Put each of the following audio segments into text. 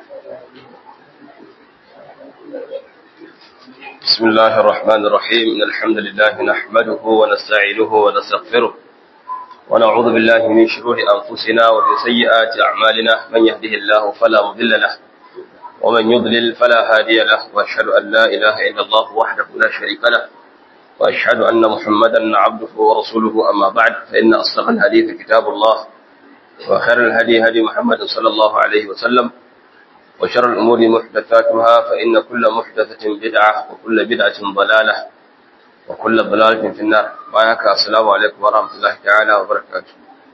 بسم الله الرحمن الرحيم إن الحمد لله نحمده ونستعينه ونستغفره ونعوذ بالله من شرور أنفسنا ومن سيئات أعمالنا من يهده الله فلا مضل له ومن يضلل فلا هادي له وأشهد أن لا إله إلا الله وحده لا شريك له وأشهد أن محمدا عبده ورسوله أما بعد فإن أصدق الحديث كتاب الله وخير الهدي هدي محمد صلى الله عليه وسلم وشر الأمور محدثاتها فإن كل محدثة بدعة وكل بدعة ضلالة وكل ضلالة في النار وآيك السلام عليكم ورحمة الله تعالى وبركاته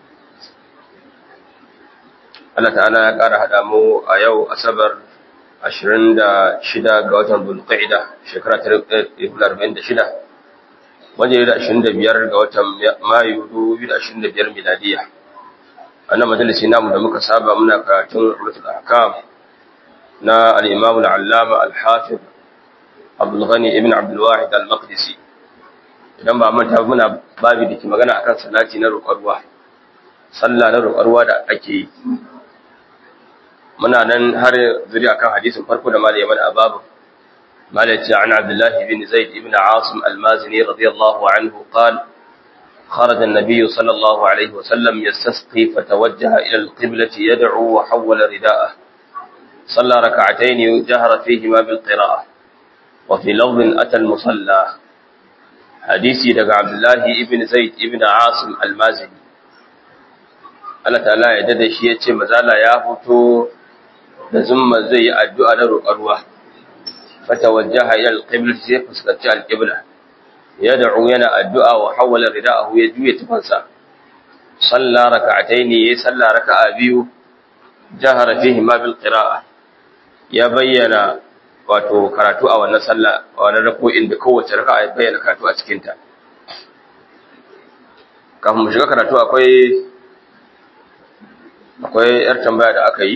Allah ta'ala ya ƙara haɗa mu a yau Asabar 26 ga watan Zulqa'ida shekara 1946 wajen da 25 ga watan Mayu 2025 miladiya. A nan majalisi namu da muka saba muna karatun Umratul Ahkam na al'imam al'allama al-hafir abdulghani ibn abdulwahid al-maqdisi idan ba manta muna babi da ke magana akan salati na roƙarwa sallah na roƙarwa da ake yi muna nan har zuri akan hadisin farko da malaya mana a babu malaci an abdullahi ibn zaid ibn asim al-mazini radiyallahu anhu qal خرج النبي صلى الله عليه وسلم يستسقي فتوجه إلى القبلة يدعو وحول رداءه صلى ركعتين جهر فيهما بالقراءة وفي لفظ أتى المصلى حديثي دقى عبد الله ابن زيد ابن عاصم المازني Allah ta'ala ya dada shi ya ce mazala ya fito da zumma zai yi addu'a na roƙar ruwa fata wajaha ila alqibla sai fuskanci alqibla ya da'u yana addu'a wa hawala rida'ahu ya juye tufansa salla raka'ataini ya salla raka'a biyu jahara fihi ma bil qira'a ya bayyana wato karatu a wannan sallah a wannan rako'in da kowace raka'a ya bayyana karatu a cikin ta kafin mu shiga karatu akwai akwai yar tambaya da aka yi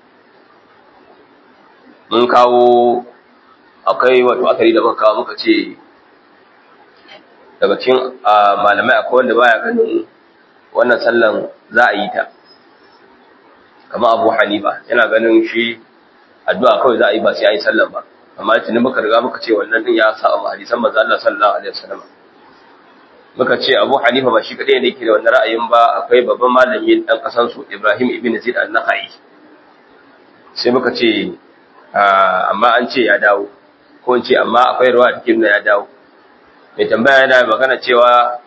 mun kawo akwai wato akari da muka kawo muka ce daga cikin malamai akwai wanda baya ganin wannan sallan za a yi ta kama abu hanifa yana ganin shi addu'a kawai za a yi ba sai a yi sallan ba amma tuni muka riga muka ce wannan din ya sa a hadisan manzo Allah sallallahu alaihi wasallam muka ce Abu Hanifa ba shi kadai ne yake da wannan ra'ayin ba akwai babban malami dan kasan su Ibrahim ibn Zaid an-Nakhai sai muka ce amma an ce ya dawo ko in ce amma akwai ruwa da nuna ya dawo mai tambaya yana magana cewa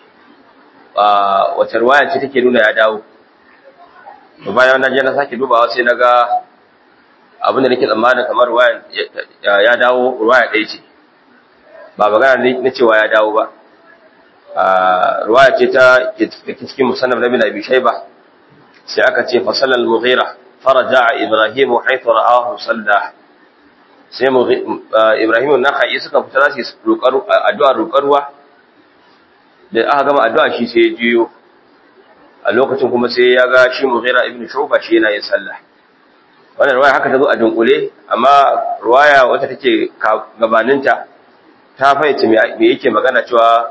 wace ruwaya ce take nuna ya dawo bayan na je na sake dubawa sai na ga abin da nake tsammanin kamar ruwaya ya dawo ruwaya ɗaya ce ba magana na cewa ya dawo ba ruwaya ce ta cikin musannaf na bin abi shayba sai aka ce fasalal mughira faraja ibrahim haythu ra'ahu salla sai ibrahim nakhai suka fita za su addu'a roƙar ruwa da aka gama addu'a shi sai ya jiyo a lokacin kuma sai ya ga shi mughira ibn shuba shi yana yin sallah wannan ruwaya haka ta zo a dunkule amma ruwaya wata take gabaninta ta fahimci me yake magana cewa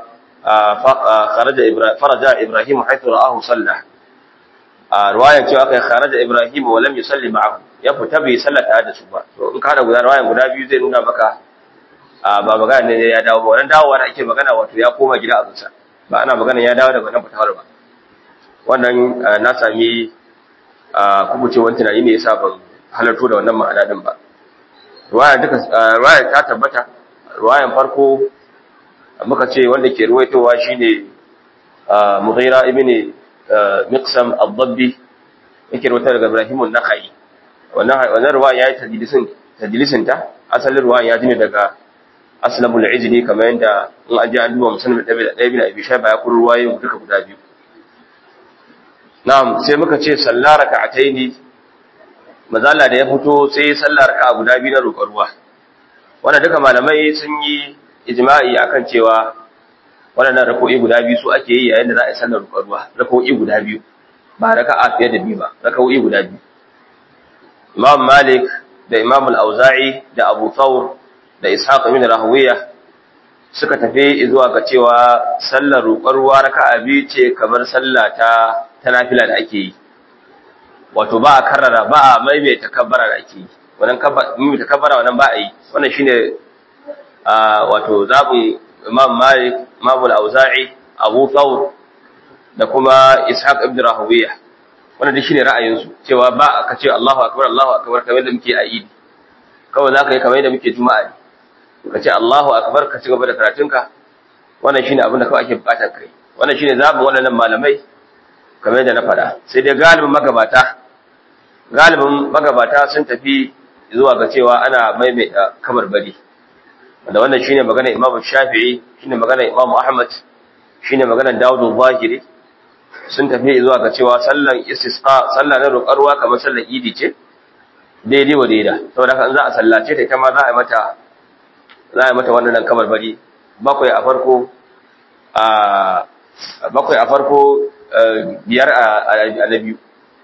faraja ibrahim haithu ra'ahu salla a ruwayan cewa kai kharaja ibrahim wa lam yusalli ma'ahu ya fita bai sallata da su ba to in ka da guda ruwayan guda biyu zai nuna maka ba magana ne ya dawo ba wannan dawowa da ake magana wato ya koma gida a zuciya ba ana magana ya dawo daga nan fitawar ba wannan na sami kubucewar tunani ne yasa ban halarto da wannan ma'ana din ba ruwaya duka ruwaya ta tabbata ruwayan farko muka ce wanda ke ruwaitowa shine Mughira ibn Miqsam ad-Dabbi yake ruwaita daga Ibrahim an-Nakhai wannan wannan ruwaya yayi tadlisin tadlisin ta asalin ruwaya ya jini daga Aslamul Ijli kamar yanda in an ji an duba musulmi da Dabi da Abi Shayba ya kun ruwayoyin duka guda biyu na'am sai muka ce sallar raka'ataini mazala da ya fito sai sallar raka'a guda biyu na roƙar ruwa wannan duka malamai sun yi ijma'i akan cewa waɗannan rako'i guda biyu su ake yi yayin da za a yi sallar roƙar ruwa rako'i guda biyu ba raka'a fiye da biyu ba rako'i guda biyu Imam Malik da Imam Al-Auza'i da Abu Thawr da Ishaq ibn Rahawiya suka tafi zuwa ga cewa sallar roƙar ruwa raka'a biyu ce kamar sallah ta ta nafila da ake yi wato ba a karrara ba a maimaita kabbara da ake yi wannan maimaita kabbara wannan ba a yi wannan shine wato zabin imam malik imam al-auza'i abu thawr da kuma ishaq ibn rahawiyah wannan dai shine ra'ayinsu cewa ba ka ce Allahu akbar Allahu akbar kamar da muke a idi kawai za ka yi kamar da muke juma'a ne ka ce Allahu akbar ka ci gaba da karatunka wannan shine abin da kawai ake bukatar kai wannan shine zabin wannan malamai kamar da na faɗa sai dai galibin magabata galibin magabata sun tafi zuwa ga cewa ana maimaita kabarbari da wannan shine magana Imam Shafi'i shine magana Imam Ahmad shine magana Dawud al-Zahiri sun tafi zuwa ga cewa sallan istisqa sallah na roƙarwa kamar sallar idi ce daidai wa daida saboda haka in za a sallace ta ita ma za a yi mata za a yi mata wannan kabarbari bakwai a farko a bakwai a farko biyar a na biyu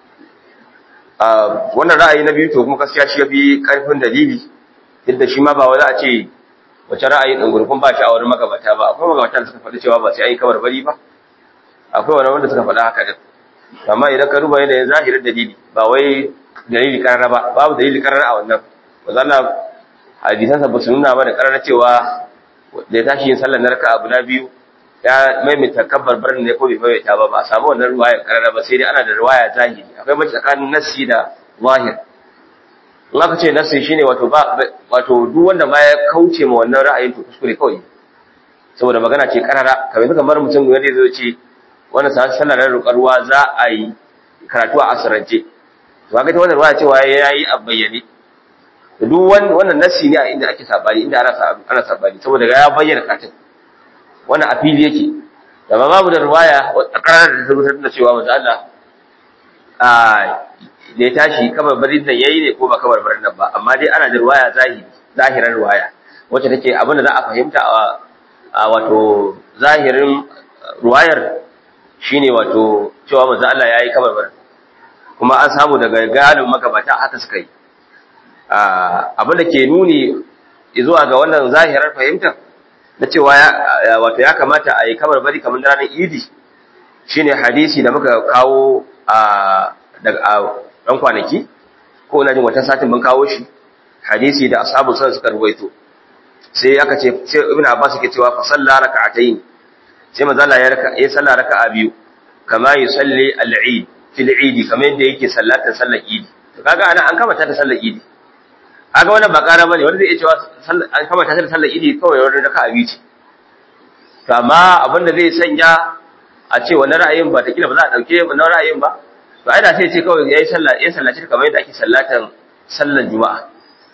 wannan ra'ayi na biyu to kuma gaskiya shi yafi karfin dalili duk da shi ma ba wani a ce wace ra'ayi ɗin gurfin ba shi a wani magabata ba akwai magabata da suka faɗi cewa ba sai an yi kamar bari ba akwai wani wanda suka faɗa haka din amma idan ka duba yanayin zahirin dalili ba wai dalili karara ba babu dalili karara a wannan wanda Allah hadisansa ba su nuna ba da karara cewa da ya tashi yin sallar na raka'a guda biyu ya maimaita kabbar barin ne ko bai maimaita ba ba a samu wannan ruwayar karara ba sai dai ana da ruwaya zahiri akwai mace tsakanin nassi da zahir in aka ce nassi shine wato ba wato duk wanda ma ya kauce ma wannan ra'ayin to kuskure kawai saboda magana ce karara kamar yanzu kamar mutum wanda zai ce wannan sa sallar na roƙar ruwa za a yi karatu a asirance to kaga ta wannan ruwaya cewa yayi a bayyane duk wannan nassi ne a inda ake sabani inda ana ana sabani saboda ya bayyana katin wannan a fili yake da ba babu da ruwaya a karar da tabbatar da cewa manzo Allah a da ya tashi kamar barin nan yayi ne ko ba kamar barin nan ba amma dai ana da ruwaya zahiri zahiran ruwaya wacce take abin da za a fahimta a wato zahirin ruwayar shine wato cewa manzo Allah yayi kamar barin kuma an samu daga galibin magabata haka suka yi abin da ke nuni zuwa ga wannan zahirar fahimtar na cewa wato ya kamata a yi kamar bari kamar ranar idi shine hadisi da muka kawo a ɗan kwanaki ko na jin wata satin mun kawo shi hadisi da ashabu sun suka ruwaito sai aka ce sai ibn abbas yake cewa fa salla raka'atayn sai manzo Allah ya raka ya salla raka'a biyu kama yusalli al-eid fil eid kamar yadda yake sallata sallar idi to kaga ana an kamata ta sallar idi kaga wannan ba ƙara bane wanda zai iya cewa an kama ta sallar idi kawai wani raka abi ce to amma abin da zai sanya a ce wannan ra'ayin ba ta kila ba za a dauke wannan ra'ayin ba to ai da sai ce kawai yayi sallah yayi sallaci kamar yadda ake sallatan sallar juma'a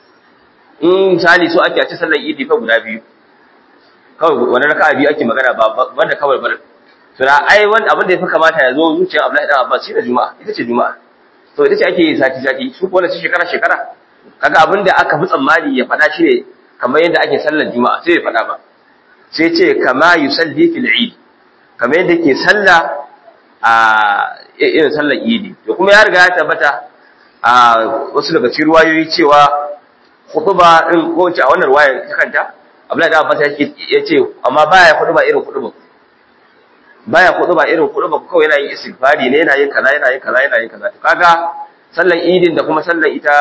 in misali so ake a ce sallar idi fa guda biyu kawai wani raka biyu ake magana ba wanda kawai bar to da ai wanda abin da yafi kamata ya zo zuciyar Abdullahi dan Abbas shi da juma'a ita ce juma'a to ita ce ake yi sati sati su ko wannan shekara shekara kaga abin da aka fi tsammani ya faɗa shi ne kamar yadda ake sallar juma'a sai ya faɗa ba sai ce kama yusalli fil eid kamar yadda ke salla a irin sallar idi to kuma ya riga ya tabbata a wasu daga cikin ruwayoyi cewa khutba din ko ce a wannan ruwayar ta kanta Abdullahi da Abbas ya ce amma baya khutba irin khutba baya khutba irin khutba kawai yana yin istighfari ne yana yin kaza yana yin kaza yana yin kaza to kaga sallar idin da kuma sallar ita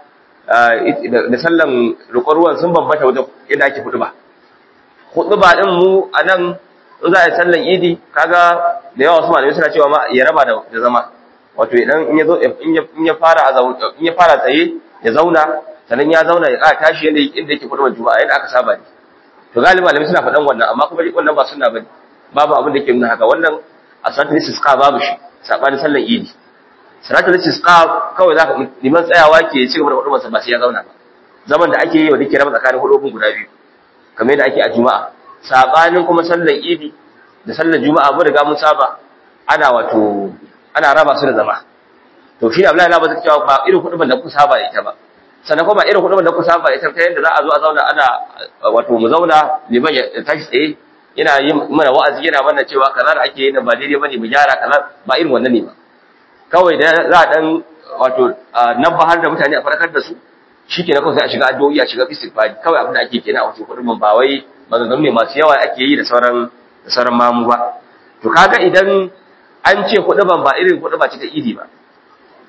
da sallan roƙon ruwan sun bambanta wajen yadda ake hudu ba. Hudu ba ɗin mu a nan in za a yi sallan idi kaga da yawa wasu malamai suna cewa ma ya raba da zama. Wato idan in ya zo in ya fara a in ya fara tsaye ya zauna sannan ya zauna ya ƙara tashi yadda inda yake hudu juma'a yadda aka saba ne. To galibi malamai suna faɗan wannan amma kuma wannan ba suna bane. Babu abin da ke nuna haka wannan a salatul istisqa babu shi sabanin sallan idi. salatul istisqa kawai zaka liman tsayawa ke ci gaba da hudubar sa ba sai ya zauna ba zaman da ake yi wa dake raba tsakanin hudubun guda biyu kamar yadda ake a juma'a sabanin kuma sallar idi da sallar juma'a mun riga mun saba ana wato ana raba su da zama to shi Abdullahi na ba zai cewa ba irin hudubar da ku saba da ita ba sannan kuma irin hudubar da ku saba da ita ta yadda za a zo a zauna ana wato mu zauna liman ya tashi tsaye yana yin mana wa'azi yana mana cewa kaza da ake yi ba daidai bane mu gyara kaza ba irin wannan ne ba kawai da za a dan wato nabbahar da mutane a farkar da su shikenan kawai sai a shiga addu'o'i a shiga istighfari kawai abin da ake kenan a wato kudin ba wai maganganu ne masu yawa ake yi da sauran da sauran mamu ba to kaga idan an ce kuɗi ban ba irin kuɗi ba ce ta idi ba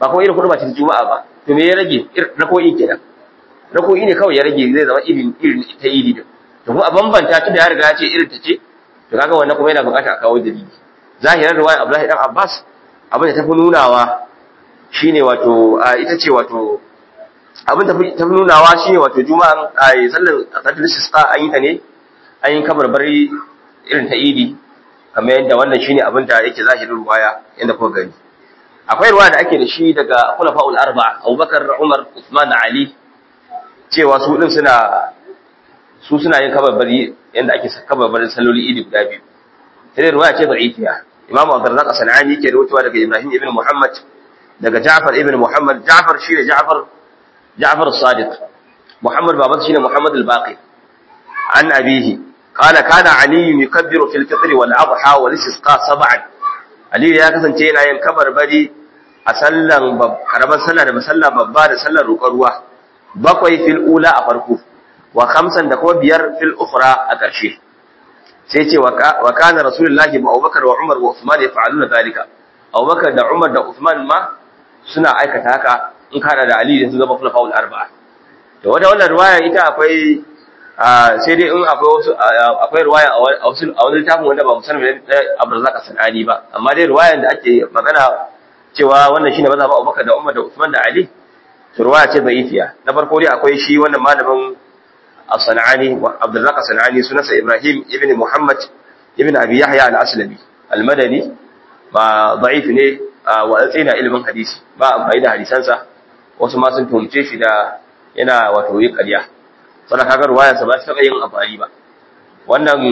ba kuma irin huduba ta juma'a ba to me ya rage rako'i kenan rako'i ne kawai ya rage zai zama irin irin ta idi din to kuma a bambanta ta da ya riga ya ce irin ta ce to kaga wannan kuma yana bukata a kawo dalili zahirar riwayar Abdullahi dan Abbas abin da ta fi nunawa shine wato ita ce wato abin da ta fi nunawa shine wato juma'an a sallar salatul istisqa an yi ta ne an yi kabarbari irin ta idi kamar yadda wannan shine abin da yake zahirin ruwaya yadda kuka gani akwai ruwaya da ake da shi daga khulafa'ul arba'a Abubakar Umar Uthman Ali cewa su din suna su suna yin kabarbari yadda ake kabarbarin salloli idi guda biyu sai ruwaya ce da'ifiya Imam Abdurrazzaq As-Sanani yake rawaitowa daga Ibrahim ibn Muhammad daga Ja'far ibn Muhammad Ja'far shine Ja'far Ja'far as-Sadiq Muhammad baban shine Muhammad al-Baqi an abihi قال كان علي يكبر في الفطر والأضحى والاستسقاء سبعا علي ya kasance yana yin kabarbari a sallan karamar sallah da masalla babba da sallar roƙar ruwa bakwai fil ula a farko wa khamsan da kuma biyar fil ukhra a ƙarshe sai ce wa kana rasulullahi wa Abubakar wa Umar wa Uthman yaf'aluna zalika Abubakar da Umar da Uthman ma suna aikata haka in kana da Ali da su zama khulafa'ul arba'a to wanda wannan riwaya ita akwai sai dai in akwai wasu akwai riwaya a wasu a wani littafin wanda ba musamman da Abdurrazzaq Sanani ba amma dai riwayan da ake magana cewa wannan shine mazhabin Abubakar da Umar da Uthman da Ali to riwaya ce da'ifiya na farko dai akwai shi wannan malamin As-Sanani Abdurrazzaq Sanani sunansa Ibrahim ibn Muhammad ibn Abi Yahya al-Aslami al-Madani ba da'if ne wa tsina ilimin hadisi ba amfani da hadisansa wasu ma sun tumce shi da yana wato yi ƙarya sannan kaga ruwayarsa ba ta taɓa yin amfani ba wannan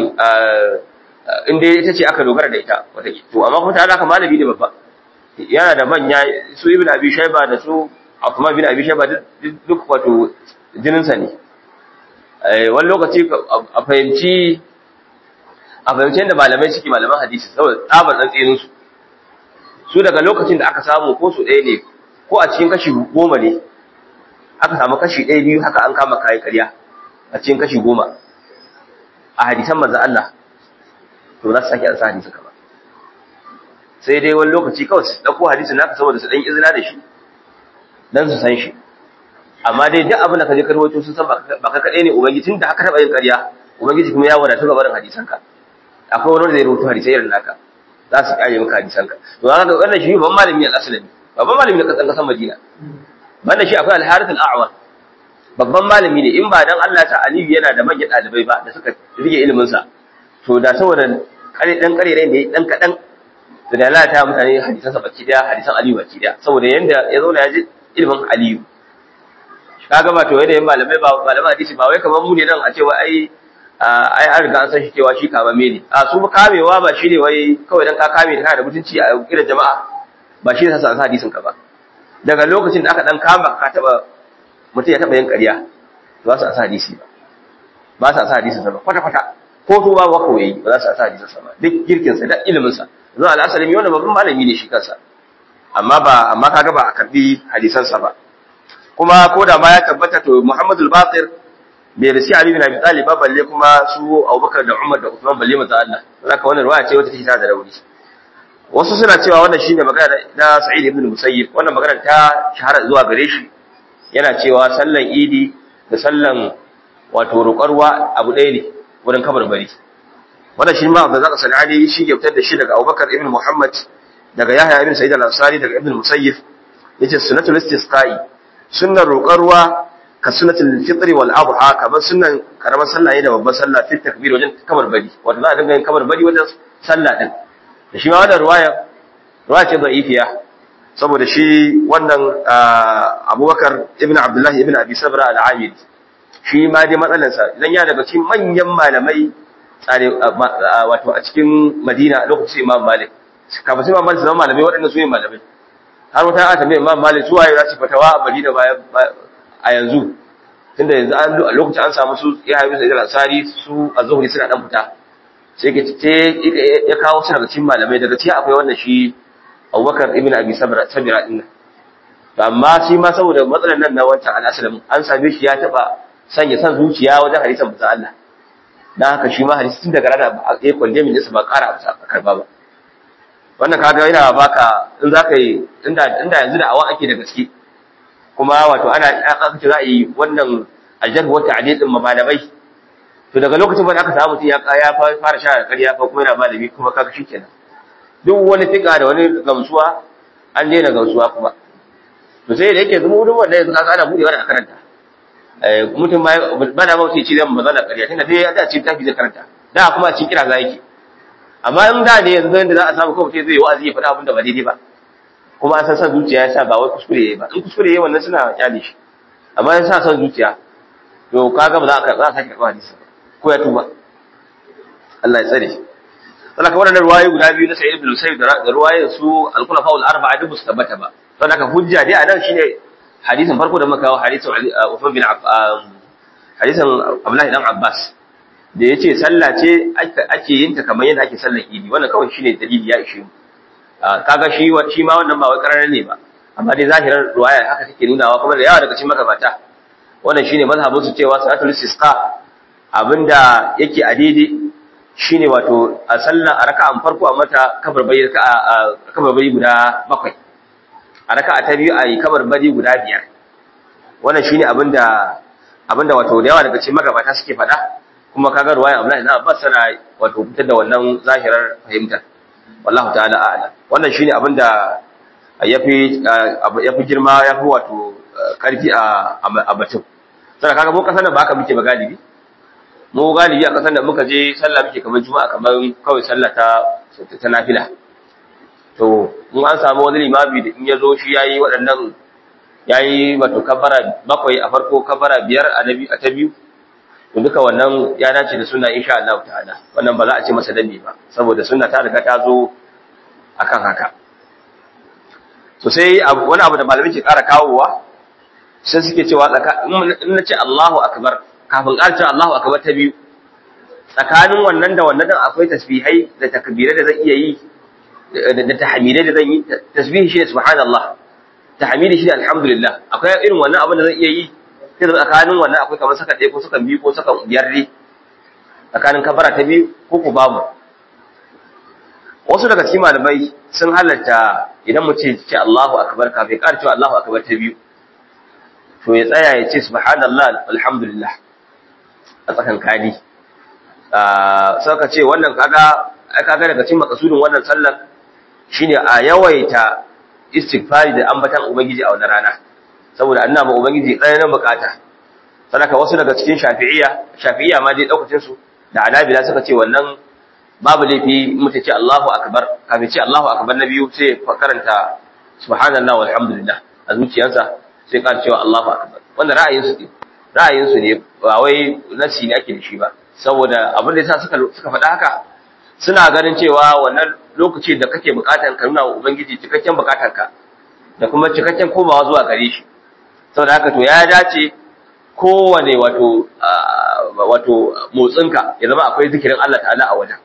in dai ita ce aka dogara da ita wata to amma kuma ta alaka malami ne babba yana da manya su ibn abi shayba da su Uthman bin abi shayba duk wato jininsa ne wani lokaci a fahimci a fahimci yadda malamai suke malaman hadisi saboda tsabar tsantsinin su su daga lokacin da aka samu ko su ɗaya ne ko a cikin kashi goma ne aka samu kashi ɗaya biyu haka an kama kayi ƙarya a cikin kashi goma a hadisan manzo Allah to za su sake an sa hadisin ka ba sai dai wani lokaci kawai su ɗauko hadisin naka saboda su ɗan izina da shi dan su san shi amma dai duk abin da ka je ka rawaito sun san ba ka kaɗai ne ubangiji tun da haka taɓa yin ƙarya ubangiji kuma ya wadatu ga barin hadisan ka akwai wani wanda zai rawaito hadisai irin naka za su ƙare maka hadisan ka to ga wannan shi babban malami al-aslami babban malami na kasan kasan Madina banda shi akwai al-Harith al-A'war babban malami ne in ba dan Allah ta Aliyu yana da manyan dalibai ba da suka rige ilimin sa to da saboda kare dan kare da dan kadan to da Allah ta mutane hadisan sa baki daya hadisan Aliyu baki daya saboda yanda ya zo ya ji ilimin Aliyu kaga ba to yadda yin malamai ba malaman hadisi ba wai kamar mu ne dan a ce wai ai ai an riga an san shi cewa shi kama ne a su kamewa ba shi ne wai kawai dan ka kame da kana da mutunci a irin jama'a ba shi ne sa hadisin ka ba daga lokacin da aka dan kama ka taba mutum ya taba yin ƙarya ba su sa hadisi ba ba su sa hadisin sa ba kwata kwata ko to ba waka wayi ba za su sa hadisin sa ba duk girkin sa da ilimin sa zuwa al-asalimi wannan babban malami ne shi kansa amma ba amma kaga ba a karbi hadisan sa ba kuma ko da ma ya tabbata to Muhammadul Baqir bai risi Ali bin Abi Talib ba balle kuma su Abubakar da Umar da Uthman balle manzo Allah zaka wannan riwaya ce wata take ta da rauni wasu suna cewa wannan shine magana na Sa'id ibn Musayyib wannan magana ta shahara zuwa gare shi yana cewa sallan Idi da sallan wato roƙarwa abu ɗaya ne wurin kabarbari wannan shi ma da zaka sanani shi ke fitar da shi daga Abubakar ibn Muhammad daga Yahya ibn Sa'id al-Ansari daga Ibn Musayyib yace sunnatul istisqa'i sunnar roƙarwa ka sunnatul fitri wal adha kamar sunnan karamar sallah ne da babbar sallah fit takbir wajen kabarbari wato za a dinga yin kabarbari wajen sallah din da shi ma wannan ruwaya ruwaya ce da'ifiya saboda shi wannan abubakar ibn abdullahi ibn abi sabra al-amiri shi ma dai matsalarsa idan ya daga cikin manyan malamai tsare wato a cikin madina lokacin imam malik kafin sai imam malik zama malamai waɗanda su ne malamai har wata aka tambaye imam malik su waye za su fatawa a madina a yanzu tunda yanzu an a lokacin an samu su ya haifu sai al-ansari su az-zuhri suna dan fita sai ke ce ya kawo su daga cikin malamai daga cikin akwai wannan shi Abubakar ibn Abi Sabra Sabira din nan to amma shi ma saboda matsalar nan na wancan al-Aslam an same shi ya taba sanya san zuciya wajen hadisan manzo Allah dan haka shi ma hadisi tun daga rana ya kwande min ba ƙara a karba ba wannan kaga yana baka in zaka yi inda inda yanzu da awa ake da gaske kuma wato ana aka ce za a yi wannan aljar wa ta'dil din malamai to daga lokacin da aka samu mutum ya ya fara sha ƙarya fa kuma yana malami kuma kaga shikenan duk wani fika da wani gamsuwa an daina gamsuwa kuma to sai da yake zama wurin wanda yanzu kaga ana budewa da karanta eh mutum ba ba na mauti ci zan magana ƙarya tunda dai ya da ci tafi zai karanta da kuma ci kira za yake amma in da ne yanzu da za a samu kawai zai yi wa'azi ya faɗa abin da ba daidai ba kuma an san san zuciya ya sa ba wai kuskure yayi ba in kuskure yayi wannan suna kyale shi amma ya sa san zuciya to kaga ba za ka za ka sake karɓa hadisi ko ya tuba Allah ya tsare shi saboda wannan ruwaye guda biyu na Sa'id ibn Musayyib da ruwayen su al-Khulafa al-Arba'a duk su tabbata ba saboda haka hujja dai a nan shine hadisin farko da muka kawo hadisin Uthman bin Affan hadisin Abdullah ibn Abbas da yace sallah ce ake yin ta kamar yadda ake sallar Idi wannan kawai shine dalili ya ishe mu kaga shi shi ma wannan ba wai karara ne ba amma dai zahirar ruwaya haka take nunawa kuma da yawa daga cikin magabata wannan shine mazhabin su cewa salatul istisqa abinda yake a daidai shine wato a sallan a raka'an farko a mata kabarbari kabarbari guda bakwai a raka'a ta biyu a yi kabarbari guda biyar wannan shine abinda abinda wato da yawa daga cikin magabata suke faɗa kuma kaga ruwaya Abdullahi na Abbas sana wato fitar da wannan zahirar fahimtar wallahu ta'ala a'lam wannan shine abinda yafi yafi girma yafi wato karfi a a batun sai kaga mu kasan da baka muke ba galibi mu galibi a kasan da muka je sallah muke kamar juma'a kamar kawai sallah ta ta nafila to mun an samu wani limami da in ya zo shi yayi waɗannan yayi wato kabara bakwai a farko kabara biyar a nabi a ta biyu to duka wannan ya dace da sunna insha Allah ta'ala wannan ba za a ce masa danne ba saboda sunna ta riga ta zo akan haka so sai wani abu da malamai ke ƙara kawowa sai suke cewa in na ce Allahu akbar kafin ƙarcin Allahu akbar ta biyu tsakanin wannan da wannan akwai tasbihai da takbirai da zan iya yi da tahmidai da zan yi tasbihi shi ne subhanallah tahmidi shi ne alhamdulillah akwai irin wannan abin da zan iya yi sai da tsakanin wannan akwai kamar saka ɗaya ko saka biyu ko saka biyar ne tsakanin kabara ta biyu ko ku babu wasu daga cikin malamai sun halarta idan mu ce ce Allahu akbar kafin ƙara cewa Allahu akbar ta biyu to ya tsaya ya ce subhanallah alhamdulillah a tsakan kadi sai ka ce wannan kaga ai kaga daga cikin makasudin wannan sallar shine a yawaita istighfari da ambatan ubangiji a wannan rana saboda annabi ubangiji tsananin bukata sadaka wasu daga cikin shafi'iyya shafi'iyya ma dai daukacin su da anabila suka ce wannan babu laifi mutu ce Allahu akbar kafin ce Allahu akbar na biyu sai karanta subhanallah walhamdulillah a zuciyarsa sai ka cewa Allahu akbar wannan ra'ayin su ne ra'ayin su ne ba wai nasi ne ake da shi ba saboda abin da yasa suka suka faɗa haka suna ganin cewa wannan lokaci da kake bukatar ka nuna wa ubangiji cikakken bukatar ka da kuma cikakken komawa zuwa gare shi saboda haka to ya dace kowane wato wato motsinka ya zama akwai zikirin Allah ta'ala a wajen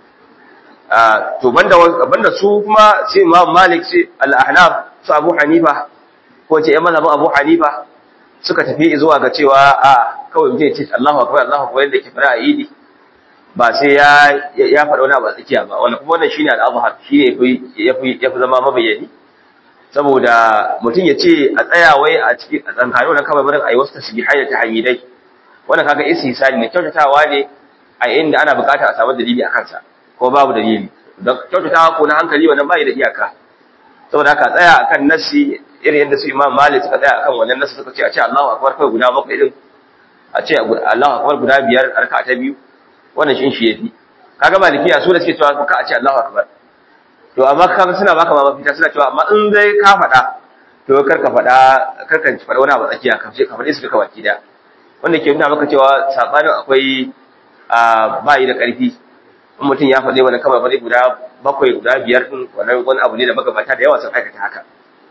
to banda banda su kuma sai Imam Malik sai Al-Ahnaf su Abu Hanifa ko ce ƴan mazhabin Abu Hanifa suka tafi zuwa ga cewa a kawai mutum ya ce Allahu akbar Allahu akbar yadda ke fara a idi ba sai ya ya faɗa wani abu a tsakiya ba wannan kuma wannan shine al-azhar shine yafi yafi zama mabayyani saboda mutum ya ce a tsaya wai a cikin a tsankani wannan kawai barin ayi wasu tasbihai da tahmidai wannan kaga istihsani ne kyautatawa ne a inda ana bukata a samu dalili a kansa ko babu dalili don kyautatawa ko na hankali wannan bai da iyaka saboda haka tsaya akan nasi irin yadda su Imam Malik suka tsaya akan wannan nasi suka ce a ce Allahu akbar kai guda bakwai din a ce Allahu akbar guda biyar a raka'a ta biyu wannan shin shi yafi kaga malikiya su da suke cewa ka a ce Allahu akbar to amma kaga suna baka ma mafita suna cewa amma in dai ka faɗa to kar ka faɗa kar ka faɗa wani abu tsakiya ka ce ka faɗi su duka baki da wanda ke nuna maka cewa sabanin akwai a bayi da ƙarfi in mutum ya faɗi wani kama faɗi guda bakwai guda biyar din wannan wani abu ne da magabata da yawa sun aikata haka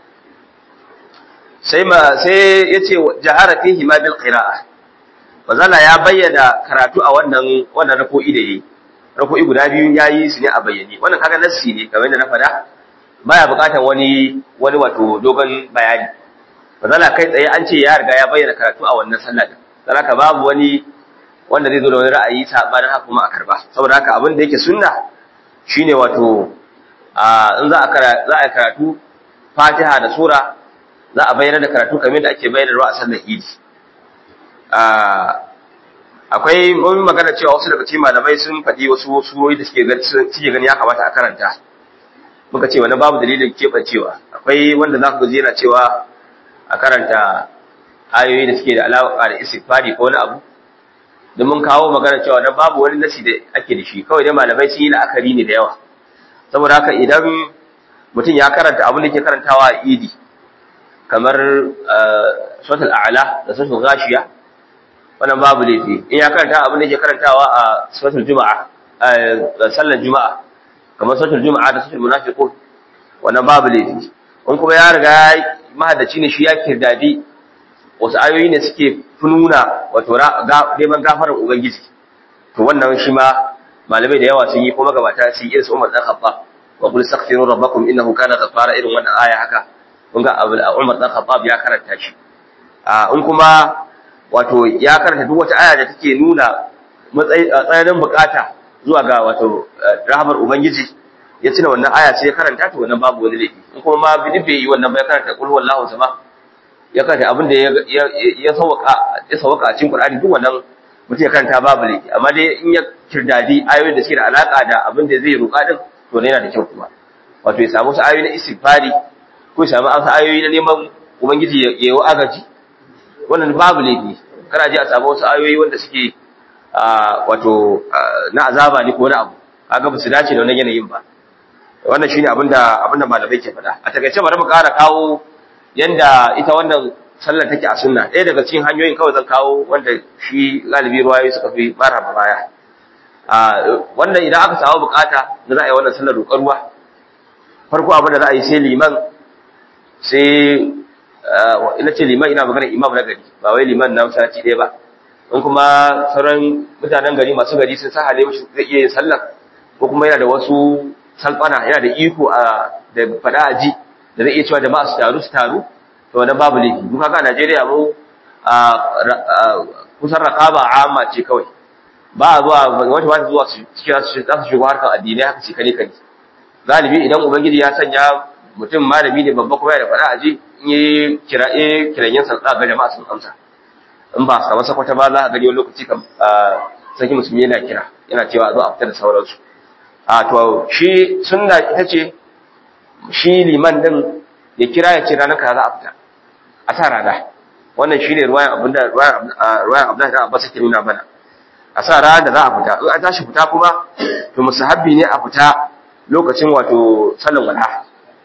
sai ma sai yace jahara fihi ma bil qira'a Mazala ya bayyana karatu a wannan wannan rako'i da yayi. Rako'i guda biyu yayi su ne a bayyane. Wannan kaga nassi ne kamar yadda na faɗa. Baya buƙatar wani wani wato dogon bayani. Mazala kai tsaye an ce ya riga ya bayyana karatu a wannan sallah din. Dan haka babu wani wanda zai zo da wani ra'ayi sabanin haka kuma a karba. Saboda haka abin da yake sunna shine wato in za a karatu fatiha da sura za a bayyana da karatu kamar da ake bayyana a sallar idi akwai mun magana cewa wasu daga cikin malamai sun faɗi wasu surori da suke gani suke gani ya kamata a karanta muka ce wani babu dalilin keɓancewa akwai wanda za ku ji yana cewa a karanta ayoyi da suke da alaƙa da istighfari ko wani abu da mun kawo magana cewa na babu wani nasi da ake da shi kawai dai malamai sun yi la'akari ne da yawa saboda haka idan mutum ya karanta abin da ke karantawa a idi kamar suratul a'la da suratul ghashiya wannan babu laifi in ya karanta abin da ke karantawa a suratul juma'a sallar juma'a kamar suratul juma'a da suratul munafiqun wannan babu laifi in kuma ya riga mahaddaci ne shi ya kirdadi wasu ayoyi ne suke fununa wato neman gafarar ubangiji to wannan shi ma malamai da yawa sun yi kuma gabata sun yi irin su Umar dan Khattab wa qul astaghfiru rabbakum innahu kana ghaffara irin wannan aya haka kun ga Umar dan Khattab ya karanta shi a in kuma wato ya karanta duk wata aya da take nuna tsananin bukata zuwa ga wato rahamar ubangiji ya tuna wannan aya sai ya karanta to wannan babu wani laifi in kuma ma bidi bai yi wannan bai karanta qul huwallahu sama ya karanta abin da ya ya sauka ya sauka a cikin Qur'ani duk wannan mutum ya karanta babu laifi amma dai in ya kirdadi ayoyin da suke da alaka da abin da zai roƙa din to ne yana da kyau kuma wato ya samu su ayoyi na istighfari ko ya samu wasu ayoyi na neman ubangiji ya yi agaji wannan babu laifi kana ji a samu wasu ayoyi wanda suke wato na azaba ne ko na abu kaga ba su dace da wannan yanayin ba wannan shine abinda abinda malamai ke faɗa a takaice bari mu ƙara kawo yanda ita wannan sallar take a sunna ɗaya daga cikin hanyoyin kawai zan kawo wanda shi galibi ruwayoyi suka fi mara baya a wannan idan aka samu bukata da za a yi wannan sallar roƙar ruwa farko abin da za a yi sai liman sai ina ce liman ina magana imam na gari ba wai liman na masallaci ɗaya ba in kuma sauran mutanen gari masu gari sun sa hale mashi zai iya yin sallar ko kuma yana da wasu salfana yana da iko a da faɗa a ji da zai iya cewa jama'a su taru su taru to wannan babu laifi duk haka a Najeriya mu kusan raqaba amma ce kawai ba a zuwa wata wata zuwa su cikin su za su shigo harkar addinai haka ce kane kane galibi idan ubangiji ya sanya mutum malami ne babba kuma ya da faɗa a ji in yi kiraye kiranyen sa ga jama'a sun amsa in ba kamar sakwata ba za a gani wani lokaci kam sarki musulmi yana kira yana cewa a zo a fita da sauransu a to shi sunna ita ce shi liman din ya kira ya ce ranar ka za a fita a sa rana wannan shi ne ruwayan abinda ruwayan abdullahi da abbas ke nuna mana a sa rana da za a fita in an tashi fita kuma to musahabbi ne a fita lokacin wato sallan wala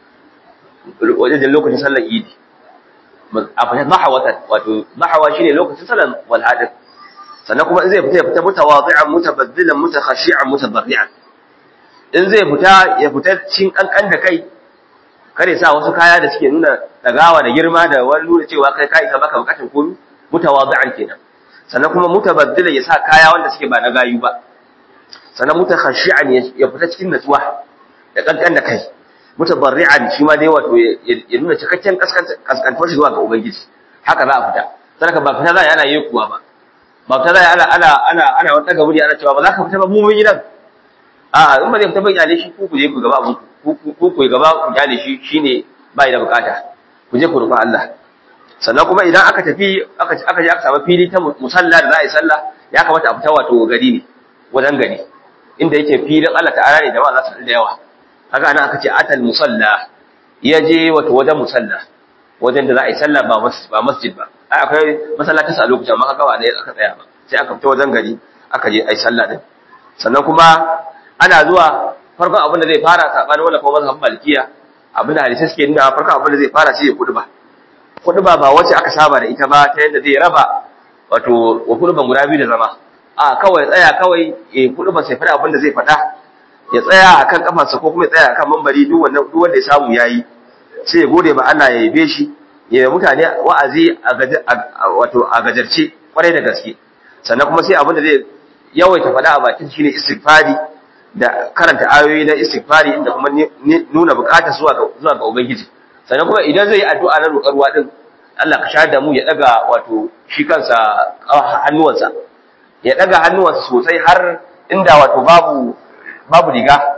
wajen lokacin sallan idi a fita mahawatan wato mahawa shine lokacin sallan wala din sannan kuma in zai fita ya fita mutawadhi'an mutabaddilan mutakhashi'an mutabarri'an in zai fita ya fita cikin kankan da kai kare sa wasu kaya da suke nuna dagawa da girma da wani nuna cewa kai kai ka baka bukatun komi mutawadhi'an kenan sannan kuma mutabaddilan ya sa kaya wanda suke ba na gayu ba sannan mutakhashi'an ya fita cikin natsuwa da kankan da kai mutabarri'an shi ma dai wato ya nuna cikakken kaskantar shi zuwa ga ubangiji haka za a fita sannan ba fita za a yana yi kuwa ba ba fita za a ana ana ana ana wata gaburi ana cewa ba za ka fita ba mu mun gidan a'a in ba zai fita ba iyale shi ku ku je ku gaba abun ku ku gaba ku iyale shi shine bai da bukata ku je ku rufa Allah sannan kuma idan aka tafi aka aka je aka samu fili ta musalla da za a yi sallah ya kamata a fita wato gari ne wajen gari inda yake filin Allah ta'ala ne jama'a za su da yawa haka ana aka ce atal musalla ya je wato wajen musalla wajen da za a yi sallah ba ba masjid ba ai akwai masallaci a lokacin amma kaga ba ne aka tsaya ba sai aka fita wajen gari aka je ai sallah din sannan kuma ana zuwa farkon abin da zai fara sabanin wannan kuma mazhabin malikiya abin da hadisi suke nuna farkon abin da zai fara shi ya kuduba kuduba ba wacce aka saba da ita ba ta yadda zai raba wato wa kuduban guda biyu da zama a kawai tsaya kawai ya kuduba sai fara abin da zai faɗa ya tsaya akan kafarsa ko kuma ya tsaya akan mambari duk wannan duk wanda ya samu yayi sai ya gode ba Allah ya yabe shi ya mutane wa'azi a wato a gajarce kwarai da gaske sannan kuma sai abin da zai yawaita faɗa a bakin shine istighfari da karanta ayoyi na istighfari inda kuma nuna bukatar zuwa ga zuwa ga ubangiji sannan kuma idan zai yi addu'a na roƙar ruwa din Allah ka shahada mu ya daga wato shi kansa hannuwansa ya daga hannuwansa sosai har inda wato babu babu riga ko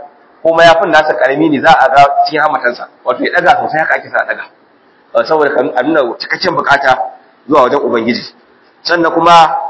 ko mayafin nasa karami ne za a ga cikin hamatansa wato ya daga sosai haka ake sa daga saboda a nuna cikakken bukata zuwa wajen ubangiji sannan kuma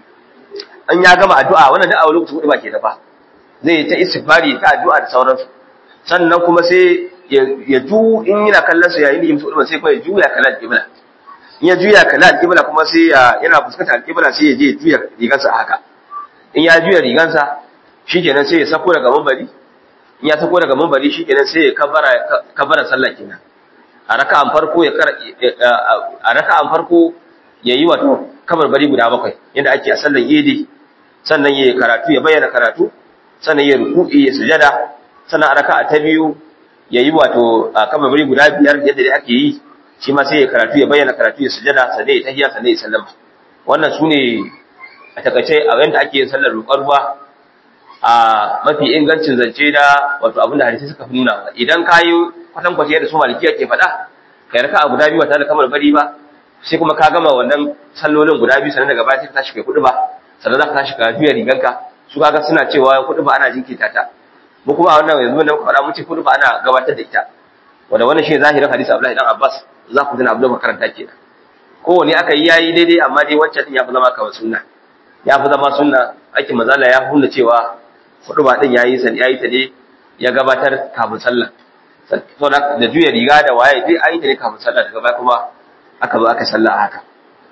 an ya gama addu'a wannan da a lokacin hudu ba ke da ba zai yi ta istighfari ta addu'a da sauransu sannan kuma sai ya ju in yana kallon su yayin da yimsu hudu sai kuma ya juya kallon alƙibla in ya juya kallon alƙibla kuma sai yana fuskantar alƙibla sai ya je ya juya rigansa haka in ya juya rigansa shikenan sai ya sako daga mambari in ya sako daga mambari shikenan sai ya kabara kabara sallah kenan a raka'an farko ya a raka'an farko yayi wato kabarbari guda bakwai yadda ake a sallar idi sannan ya karatu ya bayyana karatu sannan ya ruku'i ya sujada sannan a raka'a ta biyu ya yi wato kabarbari guda biyar yadda da ake yi shi ma sai ya karatu ya bayyana karatu ya sujada sannan ya tahiya sannan ya sallama wannan su ne a takaice a yadda ake yin sallar roƙar ruwa a mafi ingancin zance da wato abin da hadisi suka fi nuna idan ka yi kwatankwace yadda su malikiya ke faɗa kai raka'a guda biyu ba tare da kabarbari ba sai kuma ka gama wannan sallolin guda biyu sannan daga baya sai ka tashi kai kuɗi ba sannan za ka tashi ka juya riganka su kaga suna cewa kuɗi ba ana jinkirta ta mu kuma a wannan yanzu da muka faɗa mun ce kuɗi ba ana gabatar da ita wanda wannan shi zahirin hadisi Abdullahi dan Abbas za ku tuna Abdullahi makaranta kenan kowane aka yi yayi daidai amma dai wancan din ya fi zama kawai sunna ya fi zama sunna aikin mazala ya hunna cewa kuɗi ba din yayi san yayi ta ne ya gabatar kafin sallah saboda da juya riga da waye dai ayi ta ne kafin sallah daga baya kuma aka zo aka sallah haka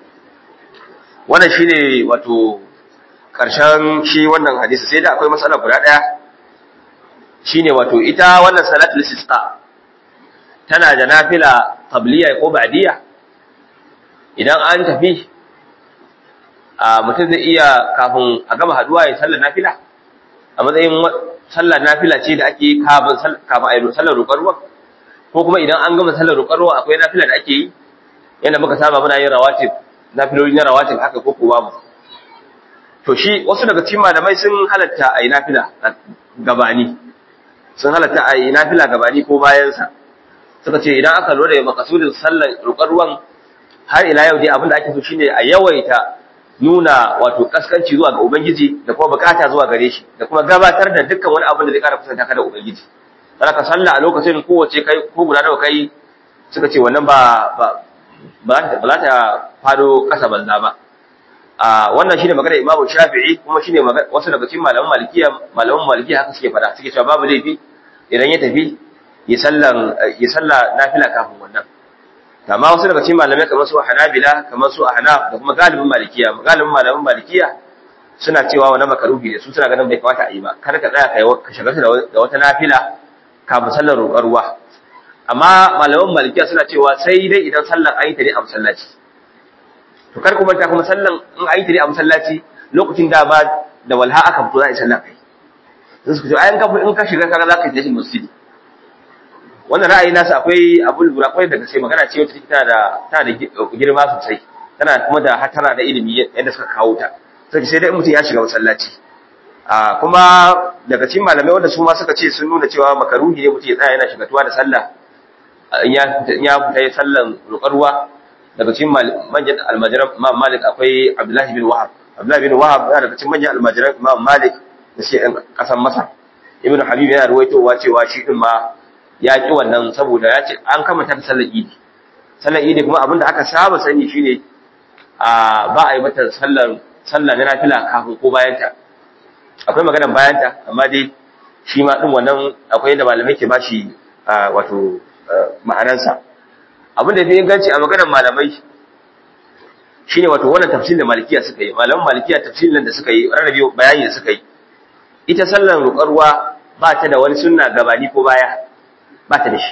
wannan shine wato karshen shi wannan hadisi sai da akwai matsala guda daya shine wato ita wannan salatul istisqa tana da nafila qabliya ko ba'diya idan an tafi a mutum zai iya kafin a gama haduwa ya sallar nafila a matsayin sallar nafila ce da ake kafin kafin a yi sallar roƙar ruwa ko kuma idan an gama sallar roƙar ruwa akwai nafila da ake yi yadda muka saba muna yin rawatib nafiloli na rawatib haka ko kuwa mu to shi wasu daga cikin malamai sun halatta a yi nafila gabani sun halatta a yi nafila gabani ko bayansa suka ce idan aka lura da makasudin sallar roƙar ruwan har ila yau dai abin da ake so shine a yawaita nuna wato kaskanci zuwa ga ubangiji da kuma bukata zuwa gare shi da kuma gabatar da dukkan wani abin da zai kara kusanta ka da ubangiji sai ka sallah a lokacin kowace kai ko guda nawa kai suka ce wannan ba ba ba za ta fado kasa banza ba a wannan shine magana Imam Shafi'i kuma shine wasu daga cikin malaman Malikiya malaman Malikiya haka suke fada suke cewa babu laifi idan ya tafi ya sallan ya salla nafila kafin wannan amma wasu daga cikin malamai kamar su Hanabila kamar su Ahnaf da kuma galibin Malikiya galibin malaman Malikiya suna cewa wannan makaruhi ne su suna ganin bai kamata a yi ba kar ka tsaya kai ka shiga da wata nafila kafin sallar roƙar ruwa amma malaman malikiya suna cewa sai dai idan sallar an yi ta ne a masallaci to kar ku manta kuma sallan in an yi ta ne a masallaci lokacin da ba da walha aka fito za a yi sallar kai sai su ce ayan ka in ka shiga kaga za ka yi tashin masjidi wannan ra'ayi nasu akwai abu lura kwai daga sai magana ce wacce tana da tana da girma sosai tana kuma da hatara da ilimi yadda suka kawo ta sai sai dai mutum ya shiga masallaci a kuma daga cikin malamai wanda su ma suka ce sun nuna cewa makaruhi ne mutum ya tsaya yana shigatuwa da sallah in ya fita ya sallan ruwa daga cikin manyan almajiran Imam Malik akwai Abdullahi bin Wahab Abdullahi bin Wahab yana daga cikin manyan almajiran Imam Malik da shi ɗan ƙasar Masar Ibn Habib yana ruwaitowa cewa shi din ma ya ki wannan saboda ya ce an kamata ta sallar Idi sallar Idi kuma abinda aka saba sani shine a ba a yi mata sallar sallah na nafila kafin ko bayan ta akwai maganar bayan ta amma dai shi ma din wannan akwai yadda malamai ke bashi wato ma'anansa abin da fi inganci a maganar malamai shine wato wannan tafsirin da malikiya suka yi malaman malikiya tafsirin da suka yi rarrabe bayani da suka yi ita sallar ruƙarwa ba ta da wani sunna gabani ko baya ba ta da shi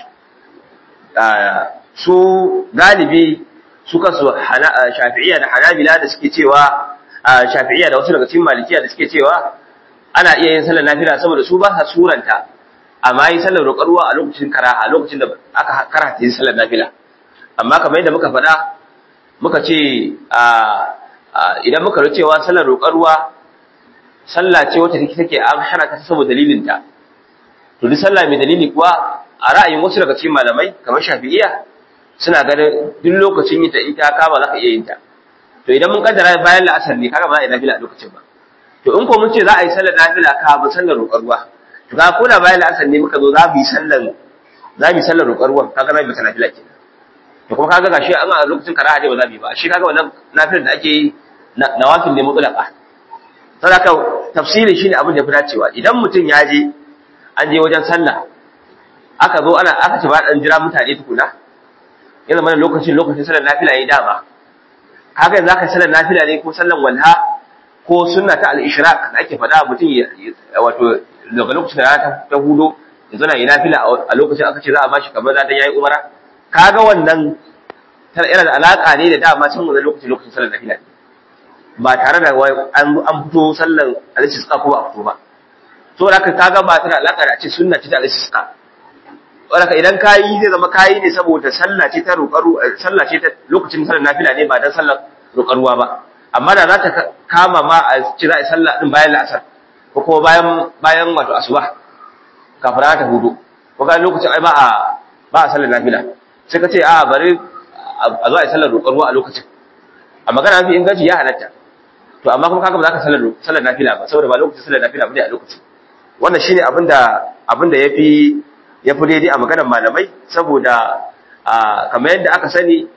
su galibi su kansu shafi'iyya da hanabila da suke cewa shafi'iyya da wasu daga cikin malikiya da suke cewa ana iya yin sallar nafila saboda su ba sa suranta amma yi sallar roƙarwa a lokacin karaha a lokacin da aka karata yin sallar nafila amma kamar yadda muka faɗa muka ce idan muka ru cewa sallar roƙarwa sallah ce wacce take take an hana ta saboda dalilin ta to duk sallah mai dalili kuwa a ra'ayin wasu daga cikin malamai kamar shafi'iyya suna ganin duk lokacin yin ta in ta kama za ka iya yin ta to idan mun kaddara bayan la'asar ne kaga ba za a yi nafila a lokacin ba to in ko mun ce za a yi sallar nafila kafin sallar roƙarwa to ga ko da bayan la'asar ne muka zo za mu yi sallan za mu yi sallar roƙar ruwan kaga za mu yi ta nafila kenan to kuma kaga gashi an a lokacin karaha dai ba za mu yi ba shi kaga wannan nafilar da ake yi nawafil ne mutlaka saboda haka tafsiri shine abin da ya fi dacewa idan mutum ya je an je wajen sallah aka zo ana aka ci ba dan jira mutane tukuna ya zama lokacin lokacin sallar nafila yayi dama kaga yanzu aka sallar nafila ne ko sallar walha ko sunna ta al-ishraq da ake faɗa mutum wato daga lokacin da ta hudo yanzu na yi nafila a lokacin aka ce za a bashi kamar za ta yayi umara kaga wannan yana da alaka ne da dama can wannan lokacin lokacin sallar nafila ba tare da an fito sallar al-istisqa ko ba a fito ba to da kaga ba ta da alaka da ce sunna ce ta al-istisqa wadaka idan kayi zai zama kayi ne saboda sallah ce ta roƙaru sallah ce ta lokacin sallar nafila ne ba dan sallar roƙaruwa ba amma da za ta kama ma a ci za a sallah din bayan la'asar ko kuma bayan bayan wato asuba kafin ta hudu ko ga lokacin ai ba a ba a sallar nafila sai ka ce a bari a zo a yi sallar roƙaruwa a lokacin a magana mafi inganci ya halatta to amma kuma kaga ba za ka sallar sallar nafila ba saboda ba lokacin sallar nafila ba ne a lokacin wannan shine abinda abinda yafi ya fi daidai a maganar malamai saboda kamar yadda aka sani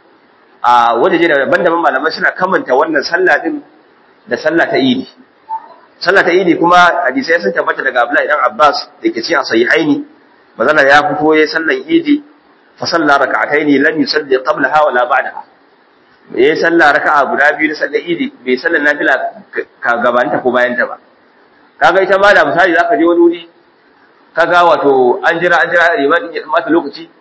a wajeje da daban-daban malamai suna kamanta wannan sallah din da sallah ta idi sallah ta idi kuma hadisai sun tabbata daga Abdullahi dan Abbas da ke cikin sahihaini mazalla ya fito yayin sallan idi fa salla rak'ataini lam yusalli qablaha wala ba'daha yayin sallah raka'a guda biyu na sallar idi bai sallar nafila ka gabanta ko bayanta ba kaga ita ma da misali zaka je wani wuri kaga wato an jira an jira liman ya mata lokaci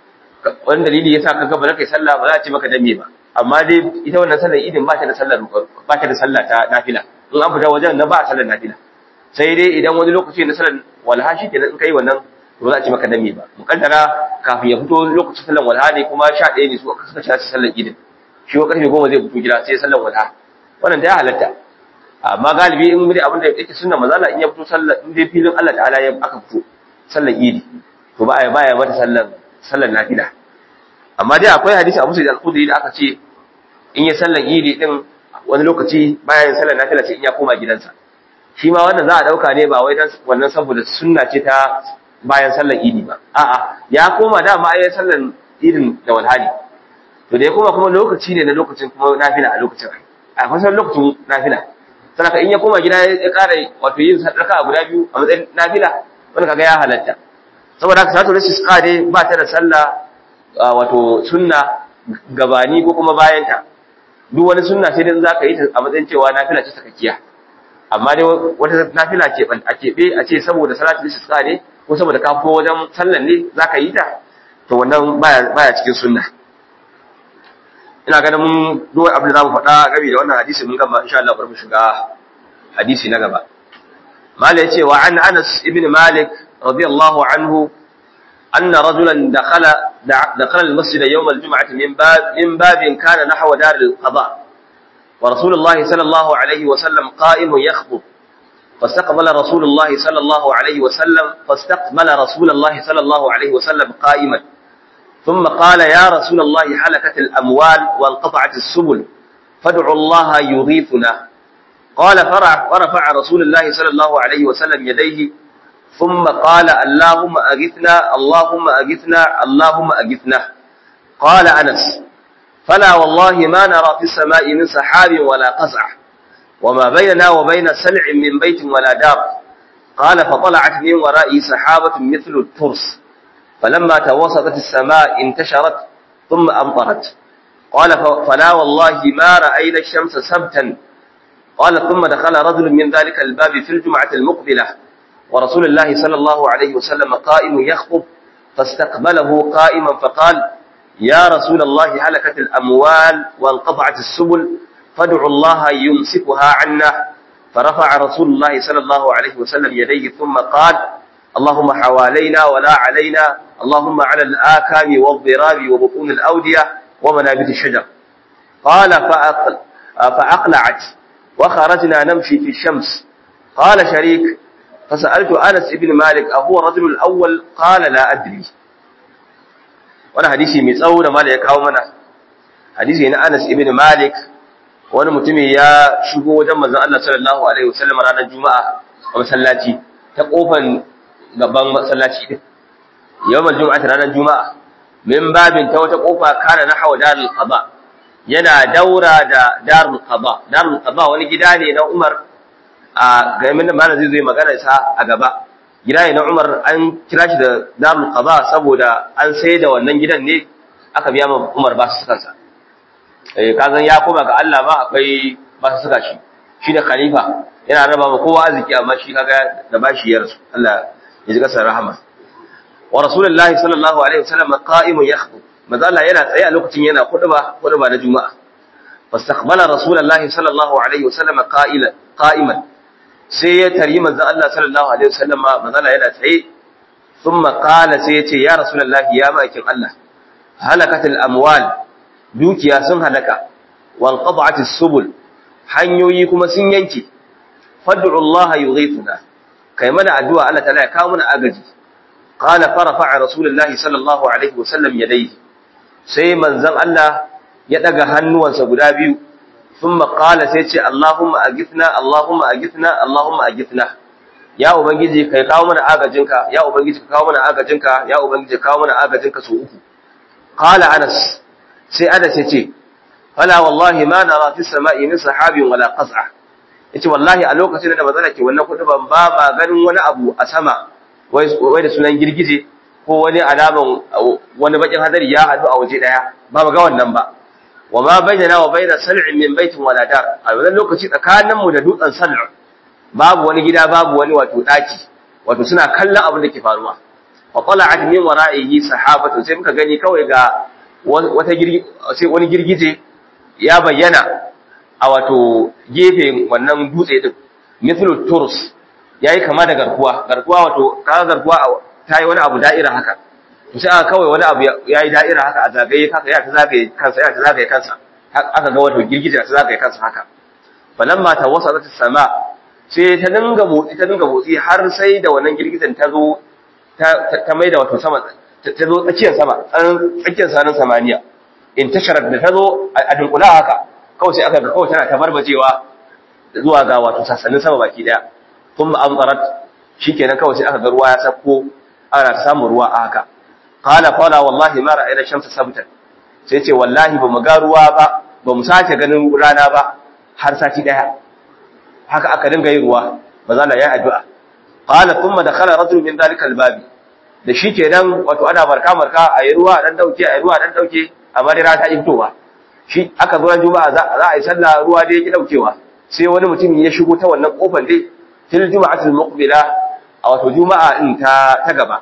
wani dalili yasa kaga ba za kai sallah ba za a ce maka dame ba amma dai ita wannan sallar idin ba ta da sallar ba ta da sallah ta nafila in an fita wajen na ba a sallar nafila sai dai idan wani lokaci na sallar walha shi kenan in kai wannan ba za a ce maka dame ba mukaddara kafin ya fito lokacin sallar walha ne kuma sha ɗaya ne su aka suka ci sallar idin shi ko karfe goma zai fito gida sai sallar walha wannan da ya halatta amma galibi in dai abin da yake sunna mazala in ya fito sallar in dai filin Allah ta'ala ya aka fito sallar idi to ba ya baya mata sallar sallar nafila amma dai akwai hadisi a musulun al-khudri da aka ce in ya sallar idi din wani lokaci baya yin sallar nafila sai in ya koma gidansa shi ma wannan za a dauka ne ba wai dan wannan saboda sunna ce ta bayan sallar idi ba a'a ya koma dama ayi sallar idin da walhali to da ya koma kuma lokaci ne na lokacin kuma nafila a lokacin a kusan lokacin nafila sanaka in ya koma gida ya ƙara wato yin raka guda biyu a matsayin nafila wani kaga ya halatta saboda haka salatu rashi suka dai ba ta da sallah wato sunna gabani ko kuma bayanta duk wani sunna sai dai zaka yi ta a matsayin cewa nafila ce sakakkiya amma dai wata nafila ce ban a keɓe a ce saboda salatu rashi suka ne ko saboda ka fito wajen sallan ne zaka yi ta to wannan baya baya cikin sunna ina ganin mun duk abin da zamu faɗa game da wannan hadisi mun gama insha Allah bari mu shiga hadisi na gaba mala yace wa an Anas ibn Malik radiyallahu anhu anna rajulan dakhala dakhala al-masjid yawm al-jum'ah min bab min bab kana nahwa dar al-qada wa rasulullah sallallahu alayhi wa sallam qa'im yakhutub فاستقبل رسول الله صلى الله عليه وسلم فاستقبل رسول الله صلى الله عليه وسلم قائما ثم قال يا رسول الله حلكت الأموال وانقطعت السبل فادعوا الله يغيثنا قال فرع ورفع رسول الله صلى الله عليه وسلم يديه ثم قال اللهم أغثنا اللهم أغثنا اللهم أغثنا قال أنس فلا والله ما نرى في السماء من سحاب ولا قزع وما بيننا وبين سلع من بيت ولا دار قال فطلعت من ورائي سحابة مثل الترس فلما توسطت السماء انتشرت ثم أمطرت قال فلا والله ما رأينا الشمس سبتا قال ثم دخل رجل من ذلك الباب في الجمعة المقبلة ورسول الله صلى الله عليه وسلم قائم يخطب فاستقبله قائما فقال يا رسول الله هلكت الأموال وانقطعت السبل فادعوا الله يمسكها عنا فرفع رسول الله صلى الله عليه وسلم يديه ثم قال اللهم حوالينا ولا علينا اللهم على الآكام والضراب وبطون الأودية ومنابت الشجر قال فأقل فأقلعت وخرجنا نمشي في الشمس قال شريك فسألت أنس بن مالك أهو الرجل الأول قال لا أدري وانا حديثي متسونا ما لك أو منا حديثي أن أنس بن مالك wani mutumi ya shigo wajen manzon Allah sallallahu alaihi wasallam ranar juma'a a masallaci ta kofan gaban masallaci din yawmal juma'ati ranar juma'a min babin ta wata kofa kana nahwa darul qada yana daura da darul qada darul qada wani gida ne na Umar a ga min malam zai zo magana sa a gaba gida ne na Umar an kira shi da darul qada saboda an sai da wannan gidan ne aka biya ma Umar ba su kansa eh kazan ya koma ga Allah ba akwai ba su suka shi shi da khalifa yana raba ma kowa arziki amma shi kaga da bashi ya rasu Allah ya ji kasar rahama wa rasulullahi sallallahu alaihi wasallam qa'imun yakhutub manzo Allah yana tsaye a lokacin yana khutba khutba na juma'a fastaqbala rasulullahi sallallahu alaihi wasallam qa'ila qa'iman sai ya tari manzo Allah sallallahu alaihi wasallam manzo Allah yana tsaye thumma qala sai ya ce ya rasulullahi ya ma'aikin Allah halakatul amwal dukiya sun halaka wal qad'atis subul hanyoyi kuma sun yanke fad'u Allah yughithuna kai mana addu'a Allah ta'ala ya kawo mana agaji qala farafa rasulullahi sallallahu alaihi wasallam yadayhi sai manzon Allah ya daga hannuwansa guda biyu thumma qala sai ce Allahumma agithna Allahumma agithna Allahumma agithna ya ubangiji kai kawo mana agajinka ya ubangiji ka kawo mana agajinka ya ubangiji ka kawo mana agajinka su uku qala Anas sai Anas ya ce fala wallahi ma nara fi sama'i min sahabin wala qaz'a yace wallahi a lokacin da bazala ke wannan kudu ban ba ma ganin wani abu a sama wai da sunan girgije ko wani alaman wani bakin hadari ya hadu a waje daya ba ga wannan ba wa ma bainana wa baina sal'in min baitin wala dar a wannan lokaci tsakanin mu da dutsen sal'u babu wani gida babu wani wato daki wato suna kallon abin da ke faruwa wa tala'at min wara'ihi sahabatu sai muka gani kawai ga wata sai wani girgije ya bayyana a wato gefe wannan dutse din mithlu turus yayi kama da garkuwa garkuwa wato ka garkuwa ta yi wani abu da'ira haka to sai aka kawai wani abu yayi da'ira haka a zagaye haka ya ta zagaye kansa ya ta zagaye kansa aka ga wato girgije ta zagaye kansa haka falamma tawassalat as-sama sai ta dinga motsi ta dinga motsi har sai da wannan girgijen ta zo ta ta maida wato sama ta zo tsakiyar sama tsakiyar sanin samaniya in tasharar da ta zo a dunkula haka kawai sai aka ga kawai tana tabarbacewa zuwa ga wato sassanin sama baki daya kuma amtarat shikenan kawai sai aka ga ruwa ya sako ana samun ruwa a haka qala qala wallahi ma ra'ayna shamsa sabtan sai ce wallahi bamu ga ruwa ba bamu sace ganin rana ba har sati daya haka aka dinga yin ruwa maza Allah ya addu'a qala thumma dakhala rajul min dhalika albabi da shikenan wato ana marka marka ayi ruwa dan dauke ayi ruwa dan dauke amma dai rana ta fitowa shi aka zo ran juma'a za a yi sallah ruwa dai yake daukewa sai wani mutum ya shigo ta wannan kofar dai fil juma'atil muqbila a wato juma'a in ta ta gaba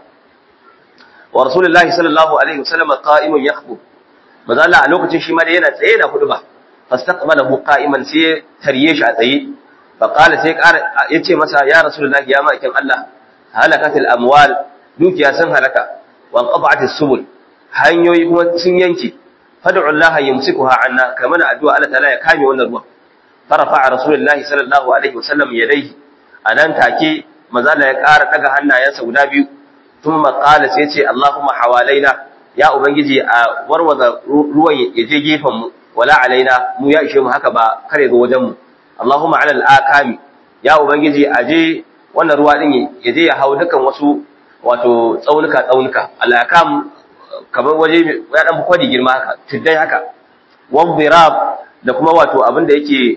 wa rasulullahi sallallahu alaihi wasallam qa'imun yakhutub maza Allah a lokacin shi ma dai yana tsaye da ba fastaqbalahu qa'iman sai tarye shi a tsaye fa qala sai yace masa ya rasulullahi ya ma'aikin Allah halakatil amwal dukiya sun halaka wa qata'atis subul hanyoyi kuma sun yanke fad'u Allah yumsikuha anna kamar addu'a Allah ta'ala ya kame wannan ruwan farafa rasulullahi sallallahu alaihi wasallam yadayhi anan take maza Allah ya ƙara daga hannayensa guda biyu thumma qala sai ce Allahumma hawalaina ya ubangiji a warwaza ruwan ya je gefen mu wala alaina mu ya ishe mu haka ba kare zo wajen mu Allahumma ala al-akami ya ubangiji a je wannan ruwa din ya je ya hau dukan wasu wato tsaunuka tsaunuka al-akam kamar waje ya dan kwadi girma haka tuddai haka wadhirab da kuma wato abin da yake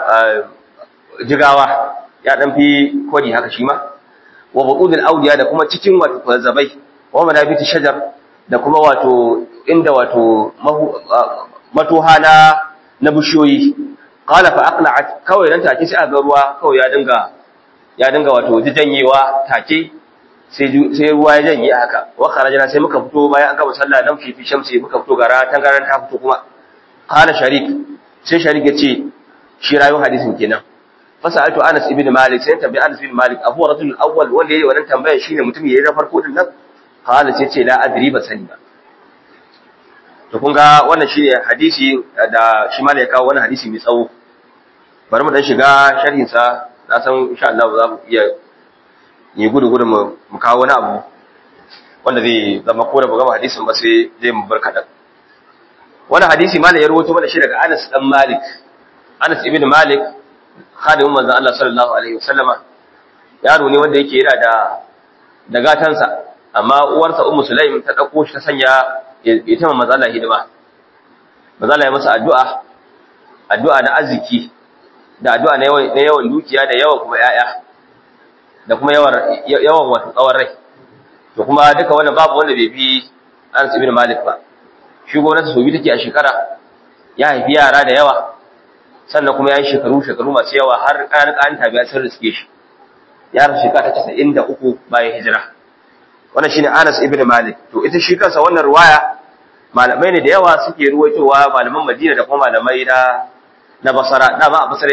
jigawa ya dan fi kwadi haka shi ma wa buqudul awdiya da kuma cikin wato kwazabai wa manabiti shajar da kuma wato inda wato matoha na na bishiyoyi qala fa aqla'at kawai dan take sai aga ruwa kawai ya dinga ya dinga wato janyewa take sai ruwa ya janye haka wa kharajna sai muka fito bayan an gama sallah dan fifi shamsi muka fito gara tangaran ta fito kuma qala sharik sai sharik yace shi rayuwar hadisin kenan fasaltu Anas ibn Malik sai tambayi Anas ibn Malik abu rajul awwal wanda yayi wannan tambayar shine mutum yayi na farko din nan qala sai ce la adri ba sani ba to kun ga wannan shine hadisi da shi ma ya kawo wannan hadisi mai tsawo bari mu dan shiga sharhin sa na san insha Allah za mu iya yi gudu gudu mu kawo wani abu wanda zai zama ko da mu gama hadisin ba sai zai mu bar kadan wannan hadisi ma ya rawaito mana shi daga Anas dan Malik Anas ibn Malik khadimin manzon Allah sallallahu alaihi wasallama yaro ne wanda yake yana da da gatansa amma uwarsa ummu sulaim ta dauko shi ta sanya ita ma mazala hidima mazala ya masa addu'a addu'a na arziki da addu'a na yawan na yawan dukiya da yawan kuma yaya da kuma yawan yawan wato tsawon rai to kuma duka wannan babu wanda bai bi Anas ibn Malik ba shi gwamnati so bi take a shekara ya haifi yara da yawa sannan kuma ya yi shekaru shekaru masu yawa har ƙanan ƙanan tabi'a sun riske shi ya rasu shekara ta casa'in da uku bayan hijira wannan shine Anas ibn Malik to ita shi kansa wannan ruwaya malamai ne da yawa suke ruwaitowa malaman Madina da kuma malamai na na Basra dama a Basra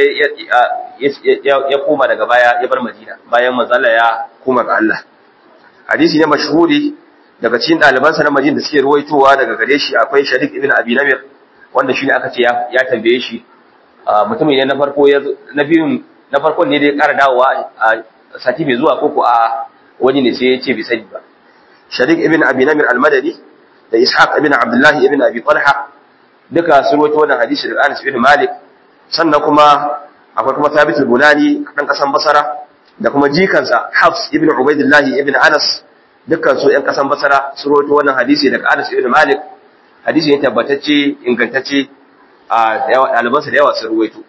ya koma daga baya ya bar Madina bayan manzala ya koma ga Allah hadisi ne mashhuri daga cikin ɗalibansa na Madina da suke ruwaitowa daga gare shi akwai Sharik ibn Abi Namir wanda shine aka ce ya tambaye shi mutumin ne na farko ya na biyun na farkon ne da ya ƙara dawowa a sati mai zuwa koko a wani ne sai ya ce bai sani ba Sharik ibn Abi Namir al-Madani da Ishaq ibn Abdullah ibn Abi Talha duka sun rawaito wannan hadisi daga Anas ibn Malik sannan kuma akwai kuma Thabit al-Bunani dan kasan Basra da kuma jikansa Hafs ibn Ubaidillah ibn Anas dukkan su ƴan kasan Basra sun rawaito wannan hadisi daga Anas ibn Malik hadisi ne tabbatacce ingantacce a ɗalibansa da yawa sun ruwaito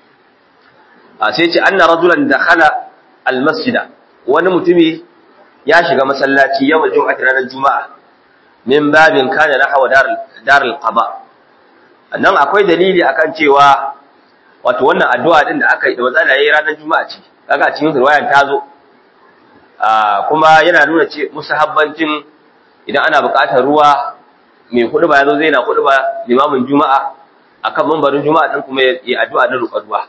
a sai ce anna rajulan dakhala almasjida wani mutumi ya shiga masallaci yawan jum'a ranar juma'a min babin kana nahwa darul darul qada nan akwai dalili akan cewa wato wannan addu'a din da aka yi da wazala yayi ranar juma'a ce kaga cikin riwayar ta zo kuma yana nuna ce musahabbancin idan ana buƙatar ruwa mai hudu ba yazo zai na hudu ba limamin juma'a akan mambarin juma'a din kuma ya addu'a na roƙar ruwa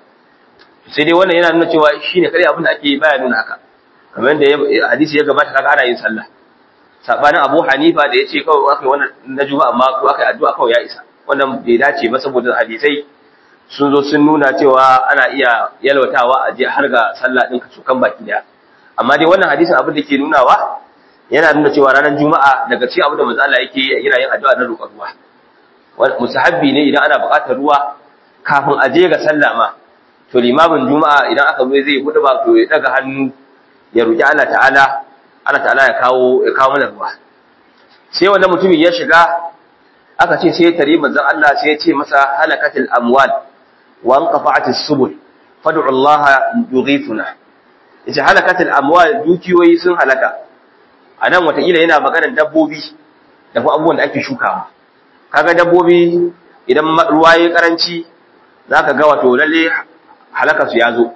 sai dai wannan yana nuna cewa shine kare abin da ake baya nuna haka kamar yadda hadisi ya gabata kaga ana yin sallah sabanin Abu Hanifa da yace kawai akai wannan na juma'a amma ko akai addu'a kawai ya isa wannan bai dace ba saboda hadisai sun zo sun nuna cewa ana iya yalwatawa a je har ga sallah din ka kan baki daya amma dai wannan hadisin abin da ke nunawa yana nuna cewa ranar juma'a daga cikin abin da manzo Allah yake yana yin addu'a na roƙar ruwa musahabbi ne idan ana buƙatar ruwa kafin a je ga sallah ma to limamin juma'a idan aka zo zai hudu ba to ya daga hannu ya roki Allah ta'ala Allah ta'ala ya kawo ya kawo mana ruwa sai wannan mutumin ya shiga aka ce sai tare manzon Allah sai ya ce masa halakatil amwal wa anqafa'atis subul fad'u Allah yughithuna yace halakatil amwal dukiyoyi sun halaka anan watakila yana maganar dabbobi da kuma abubuwan da ake shukawa kaga dabbobi idan ruwa yayi karanci zaka ga wato lalle halaka su yazo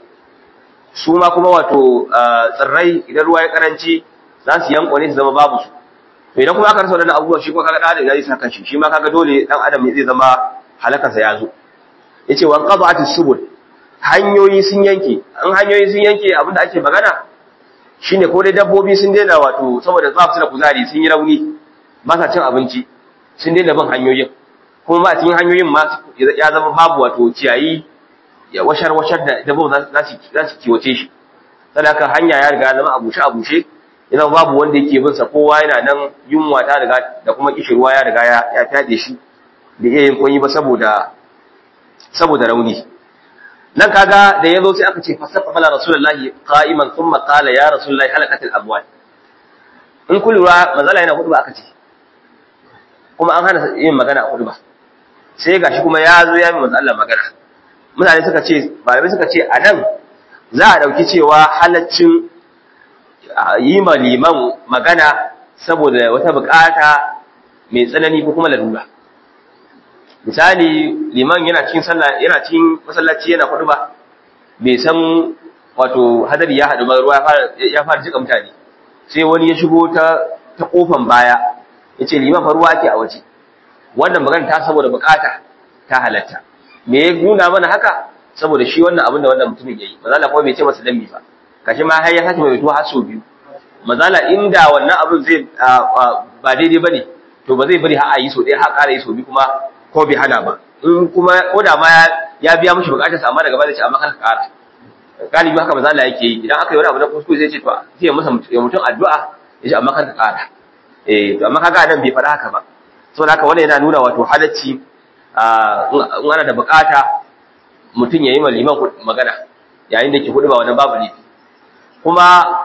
su ma kuma wato tsirrai idan ruwa ya karanci za su yanko ne su zama babu su to idan kuma aka rasa wannan abubuwa shi kuma kaga da adam zai saka shi shi ma kaga dole dan adam zai zama halakar sa yazo yace wa qada'atis subul hanyoyi sun yanke an hanyoyi sun yanke abinda ake magana shine ko dai dabbobi sun daina wato saboda ba su da kuzari sun yi rauni ba sa cin abinci sun daina bin hanyoyin kuma ma cikin hanyoyin ma ya zama babu wato ciyayi ya washar washar da dabbobin za su za su kiwace shi saboda hanya ya riga zama abushe abushe yana babu wanda yake bin sa kowa yana nan yunwa ta riga da kuma kishirwa ya riga ya ya fade shi da iya yin kunyi ba saboda saboda rauni nan kaga da yazo sai aka ce fasaqala rasulullahi qa'iman thumma qala ya rasulullahi halakatil amwal in kullu mazala yana hudu ba aka ce kuma an hana yin magana a hudu ba sai gashi kuma ya zo ya yi manzo Allah magana mutane suka ce malamai suka ce a nan za a dauki cewa halaccin yi ma liman magana saboda wata bukata mai tsanani ko kuma lalura misali liman yana cikin sallah yana cikin masallaci yana hudu ba bai san wato hadari ya haɗu ba ruwa ya fara jika mutane sai wani ya shigo ta ta kofan baya yace liman fa ruwa ake a waje wannan magana ta saboda bukata ta halatta me ya nuna mana haka saboda shi wannan abin da wannan mutumin yayi mazala kuma bai ce masa dambi ba kashi ma har ya sake mai tuwa har sau biyu mazala inda wannan abin zai ba daidai bane to ba zai bari har a yi so ɗaya har ƙara yi so biyu kuma ko bai hana ba in kuma ko da ma ya biya mishi bukatar sa amma daga baya ce amma kar ka ƙara galibi haka mazala yake yi idan aka yi wani abu na kuskure zai ce to zai masa mutum addu'a ya ce amma kar ka ƙara eh to amma kaga nan bai faɗa haka ba saboda haka wannan yana nuna wato halacci in ana da bukata mutum ya yi ma liman magana yayin da ke hudu ba wannan babu laifi kuma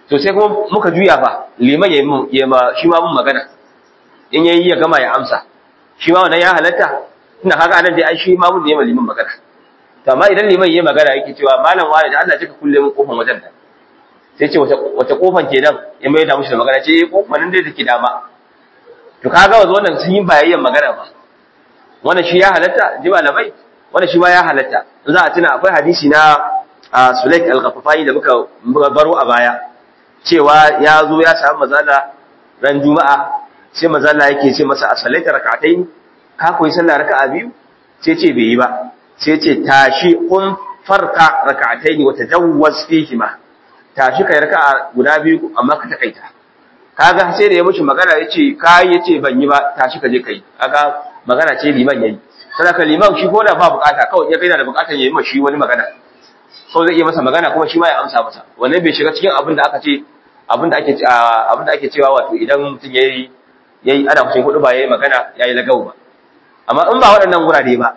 to sai kuma muka juya fa liman ya ma shi ma mun magana in yayi ya gama ya amsa shi ma wannan ya halatta ina kaga anan dai ai shi ma mun ne ma liman magana to amma idan liman yayi magana yake cewa malam wani da Allah jika kulle mun kofar wajen da sai ce wata wata kofar kenan ya mai da mushi da magana ce kofar nan dai take dama to kaga wanzu wannan sun yi bayayyan magana ba wannan shi ya halatta ji malamai wannan shi ma ya halatta in za a tuna akwai hadisi na Sulaik al-Ghaffafani da muka baro a baya cewa ya zo ya samu mazala ran juma'a sai mazala yake ce masa a salaita rak'atayn ka koyi sallah raka'a biyu sai ce bai yi ba sai ce tashi kun farka rak'atayn wa tajawwaz fihi ma tashi kai raka'a guda biyu amma ka takaita kaga sai da ya mishi magana yace kai yace ban yi ba tashi ka je kai kaga magana ce liman yayi sadaka liman shi ko da ba bukata kawai ya kai da bukatar yayi mashi wani magana kawai zai iya masa magana kuma shi ma ya amsa masa wannan bai shiga cikin abin da aka ce abin da ake abin da ake cewa wato idan mutum yayi yayi ana kucin hudu ba yayi magana yayi lagau ba amma in ba waɗannan wurare ba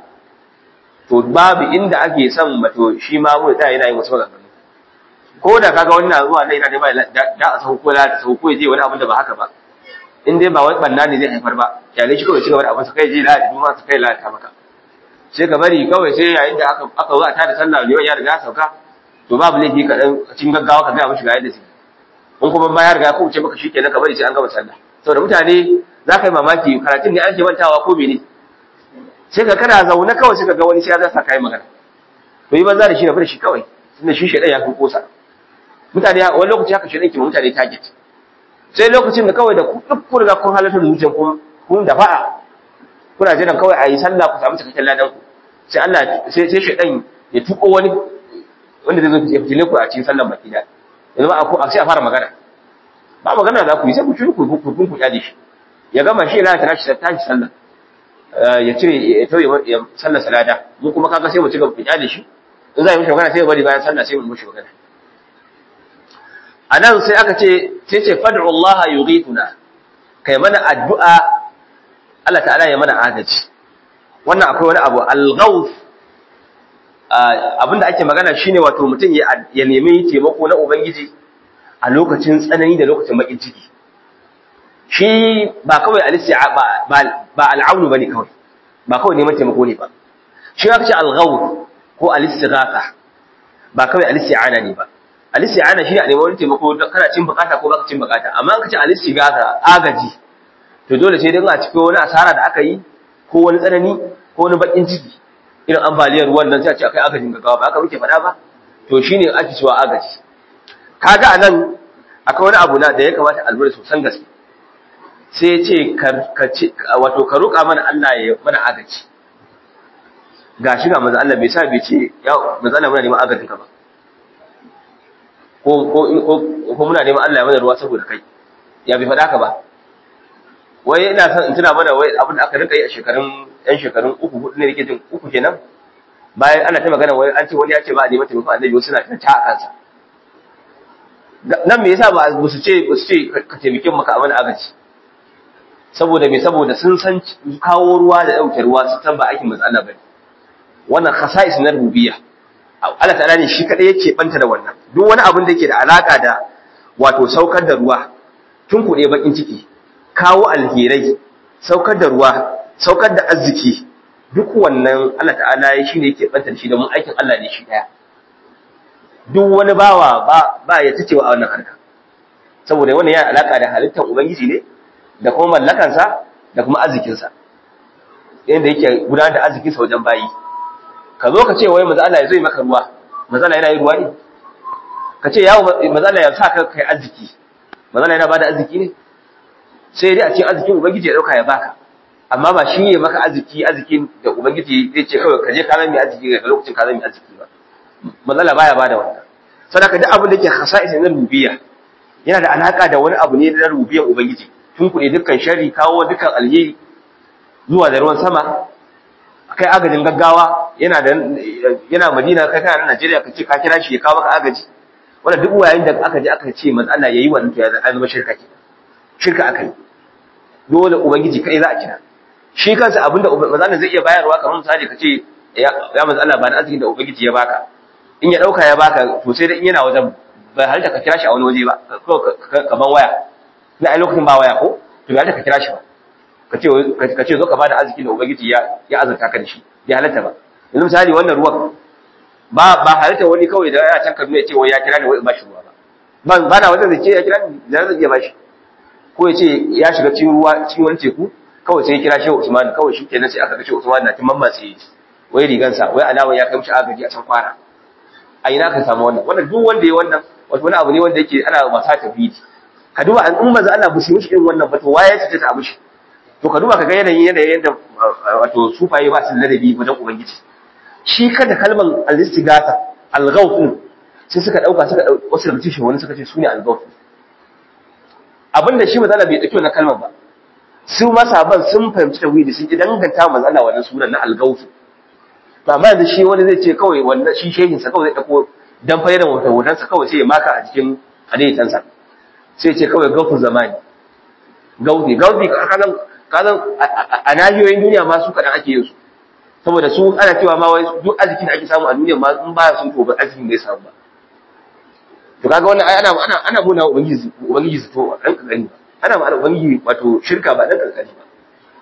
to babu inda ake son mato shi ma mu da yana yin wasu maganganu ko da kaga wannan zuwa ne yana neman da a sauko la ta sauko ya je wani abin da ba haka ba in dai ba wai banna ne zai haifar ba kyale shi kawai ci gaba da abin sa kai je la da duma sa kai la ta maka sai ka bari kawai sai yayin da aka aka zo a tada sallah ne ya riga sauka to babu laifi ka dan cikin gaggawa ka ga mishi ga yadda sai in kuma ba ya riga ko ce maka shikenan ka bari sai an gama sallah saboda mutane za ka yi mamaki karatun ne ake mantawa ko mene sai ka kana zaune kawai sai ka ga wani sai ya zasa kai magana to yi banza da shi na fara shi kawai tunda shi shedan ya fi kosa mutane wani lokaci haka shedan ke ma mutane target sai lokacin da kawai da duk kun riga kun halarta da zuciyar kun kun da fa'a kuna jiran kawai a yi sallah ku samu cikakken ladan ku sai Allah sai sai shedan ya tuko wani wanda zai zo ya fitile ku a cikin sallar baki da yanzu ba a sai a fara magana ba magana za ku yi sai ku shiru ku ku ku kyale shi ya gama shi ya tashi sai tashi sallah ya cire ya tauye ya sallar salada mu kuma kaga sai mu ci gaba ku kyale shi in za mu mishi magana sai ya bari bayan sallah sai mu mishi magana anan sai aka ce sai ce fad'u Allah yughithuna kai mana addu'a Allah ta'ala ya mana agaji wannan akwai wani abu al-ghawth abinda ake magana shine wato mutum ya nemi taimako na ubangiji a lokacin tsanani da lokacin bakin ciki shi ba kawai al-isti'a ba al'aunu bane kawai ba kawai neman taimako ne ba shi aka ce al-ghawth ko al-istighatha ba kawai al-isti'ana ne ba al-isti'ana shi ne a neman wani taimako kana cin bukata ko baka cin bukata amma aka ce al-istighatha agaji to dole sai dai a cikin wani asara da aka yi ko wani tsanani ko wani bakin ciki irin ambaliyar ruwan nan sai a ce akai agajin gaggawa ba aka muke faɗa ba to shine ake cewa agaji kaga anan akwai wani abu na da ya kamata albura sosan gaske sai ya ce ka ce wato ka roƙa mana Allah ya mana agaji gashi ga manzo Allah bai sa bai ce ya manzo Allah muna neman agajin ka ba ko ko ko muna neman Allah ya mana ruwa saboda kai ya bai faɗa ka ba wai ina son in tuna mana wai abin da aka rinka yi a shekarun ɗan shekarun uku hudu ne nake jin uku kenan bayan ana ta magana wai an ce wani ya ce ba a neman taimakon annabi wasu na ta ta a kansa nan me yasa ba su ce ba su ce ka taimake maka abin agaji saboda me saboda sun san kawo ruwa da ɗauke ruwa sun san ba aikin manzo Allah bane wannan khasa'is na rububiyya Allah ta'ala ne shi kadai yake banta da wannan duk wani abin da yake da alaka da wato saukar da ruwa tun kuɗe bakin ciki kawo alherai saukar da ruwa saukar da arziki duk wannan Allah ta'ala ya shine yake banta da shi da mun aikin Allah ne shi daya duk wani bawa ba ba ya tacewa a wannan harka saboda wannan yana alaka da halittar ubangiji ne da kuma mallakansa da kuma arzikinsa yadda yake gudanar da arzikinsa wajen bayi ka zo ka ce wai maza Allah ya zo yi maka ruwa maza Allah yana yi ruwa ne ka ce yawo maza Allah ya sa ka kai arziki maza Allah yana bada arziki ne sai dai a cikin arzikin ubangiji ya dauka ya baka amma ba shi ne maka arziki arzikin da ubangiji zai ce kawai ka je ka zama arziki ga lokacin ka zama arziki ba maza Allah baya bada wannan sadaka duk abin da yake khasa'is na rububiyya yana da alaka da wani abu ne na rububiyyar ubangiji tun kuɗe dukkan shari kawo dukkan alheri zuwa da ruwan sama kai agajin gaggawa yana da yana Madina kai kana Najeriya ka ce ka kira shi ya kawo maka agaji wanda duk wayayin da aka je aka ce manzo Allah yayi wannan to ya zama shirka ke shirka akai dole ubangiji kai za a kira shi kansa abinda manzo Allah zai iya bayarwa kamar misali ka ce ya manzo Allah ba na arzikin da ubangiji ya baka in ya dauka ya baka to sai dai in yana wajen bai halitta ka kira shi a wani waje ba ka ban waya na ai lokacin ba waya ko to bai halitta ka kira shi ba ka ce ka ce zo ka bada arziki da ubangiji ya ya azurta ka da shi bai halitta ba yanzu misali wannan ruwan ba ba halitta wani kawai da ya can Kaduna ya ce wai ya kira ni wai ba shi ruwa ba ba na wanda zai ce ya kira ni da zai iya ba shi ko ya ce ya shiga cikin ruwa cikin wani teku kawai sai ya kira Shehu Usman kawai shi kenan sai aka ga Shehu Usman na tin mammatse wai rigansa wai alawa ya kai mishi agaji a can kwana a ina ka samu wannan wannan duk wanda ya wannan wato wani abu ne wanda yake ana wasa ta bidi ka duba an umma za Allah bushi mishi irin wannan ba to waye ce ta abushi to ka duba ka ga yanayin yanayin yadda wato sufaye ba su ladabi wajen ubangiji shi kada kalman al-istighatha al-ghawth sai suka dauka suka dauka wasu daga cikin wani suka ce sune al-ghawth abinda shi manzo Allah bai dauki wannan kalmar ba su masaban sun fahimci tauhidi sun ki danganta manzo Allah wannan sunan na al-ghawth to amma yanzu shi wani zai ce kawai wannan shi shehin sa kawai zai dauko dan fayyada hoton sa kawai sai ya maka a cikin hadaitan sa sai ce kawai gautu zamani gauti gauti kazan kazan a nahiyoyin duniya ma su kadan ake yin su saboda su ana cewa ma wai duk arzikin da ake samu a duniya ma in baya sun to ba arzikin bai samu ba to kaga wannan ai ana ana ana muna ubangiji ubangiji su to dan kankani ana ma ubangiji wato shirka ba dan kankani ba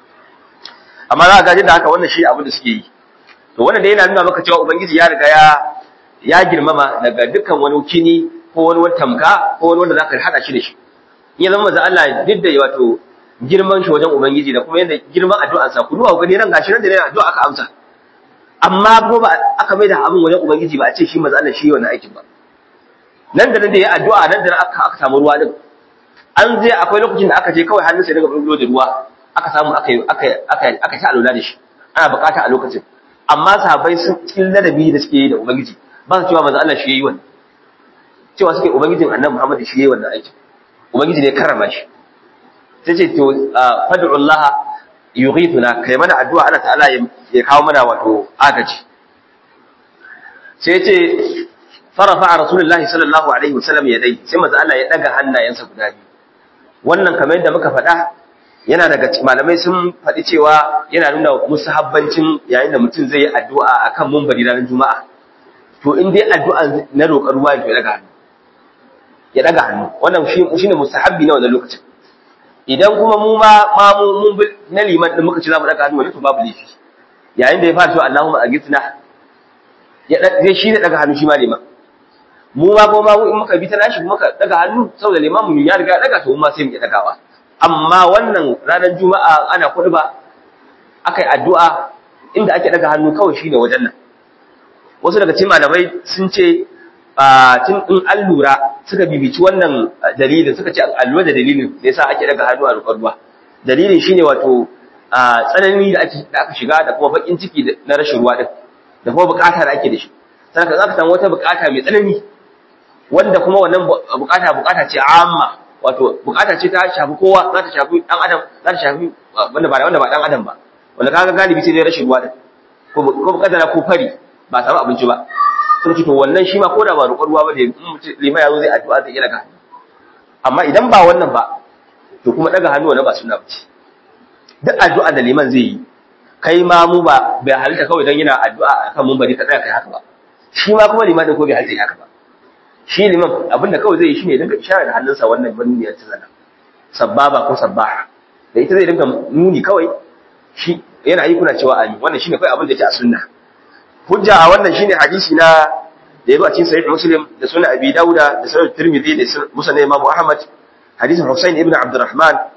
amma za ka ga da haka wannan shi abin da suke yi to wannan dai yana nuna maka cewa ubangiji ya riga ya ya girmama daga dukkan wani kini ko wani wani tamka ko wani wanda zaka hada shi da shi in ya zama manzo Allah duk da wato girman shi wajen ubangiji da kuma yadda girman addu'ar sa ku duba ku gani nan gashi nan da yana addu'a aka amsa amma ko ba aka mai da abin wajen ubangiji ba a ce shi manzo Allah shi wannan aikin ba nan da nan da ya addu'a nan da nan aka aka samu ruwa din an je akwai lokacin da aka je kawai hannun sai daga bulbulo da ruwa aka samu aka aka aka aka ta alula da shi ana bukata a lokacin amma sahabbai sun cikin ladabi da suke yi da ubangiji ba su cewa manzo Allah shi yayi wannan cewa suke ubangijin annabi Muhammad shi yayi wannan aikin ubangiji ne karama shi sai ce to fad'u Allah yughithuna kai mana addu'a Allah ta'ala ya kawo mana wato agaji sai ce farafa rasulullahi sallallahu alaihi wasallam yadai sai manzo Allah ya daga hannayensa guda biyu wannan kamar yadda muka faɗa yana daga malamai sun faɗi cewa yana nuna musahabbancin yayin da mutum zai yi addu'a akan mumbari ranar juma'a to in dai addu'a na roƙar ruwa ya daga hannu ya daga hannu wannan shi shine mustahabbi na wannan lokacin idan kuma mu ma ma mu mun bi na liman din muka ci za mu daga hannu wani to babu laifi yayin da ya fara cewa Allahumma agithna ya zai shi ne daga hannu shi ma liman mu ma ko ma in muka bi ta nashi muka daga hannu saboda liman mu ya riga daga to mu ma sai mu dagawa amma wannan ranar juma'a ana kurba akai addu'a inda ake daga hannu kawai shine wajen nan wasu daga cikin malamai sun ce tun in an lura suka bibici wannan dalilin suka ce an lura da dalilin da yasa ake daga hannu a roƙar ruwa dalilin shine wato tsanani da ake da aka shiga da kuma bakin ciki na rashin ruwa din da kuma bukata da ake da shi sannan za ka samu wata bukata mai tsanani wanda kuma wannan bukata bukata ce amma wato bukata ce ta shafi kowa za ta shafi dan adam za ta shafi wanda ba wanda ba dan adam ba wanda kaga galibi sai dai rashin ruwa din ko ko bukata ko fari ba samu abinci ba sun ce to wannan shi ma ko da ba roƙon ruwa ba da lima ya zo zai addu'a zai iya daga hannu amma idan ba wannan ba to kuma daga hannu wannan ba suna bace duk addu'a da liman zai yi kai ma mu ba bai halitta kawai dan yana addu'a akan mun bari ka tsaya kai haka ba shi ma kuma liman din ko bai halitta haka ba shi liman abinda kawai zai yi shine dinga isharar da hannunsa wannan banuniyar ta zana sabbaba ko sabbaha da ita zai dinga nuni kawai shi yana yi kuna cewa amin wannan shine kawai abin da yake a sunna hujja a wannan shine hadisi na da yazo a cikin sahih muslim da sunan abi dauda da sunan tirmidhi da musnad imam ahmad hadisin husain ibn abdurrahman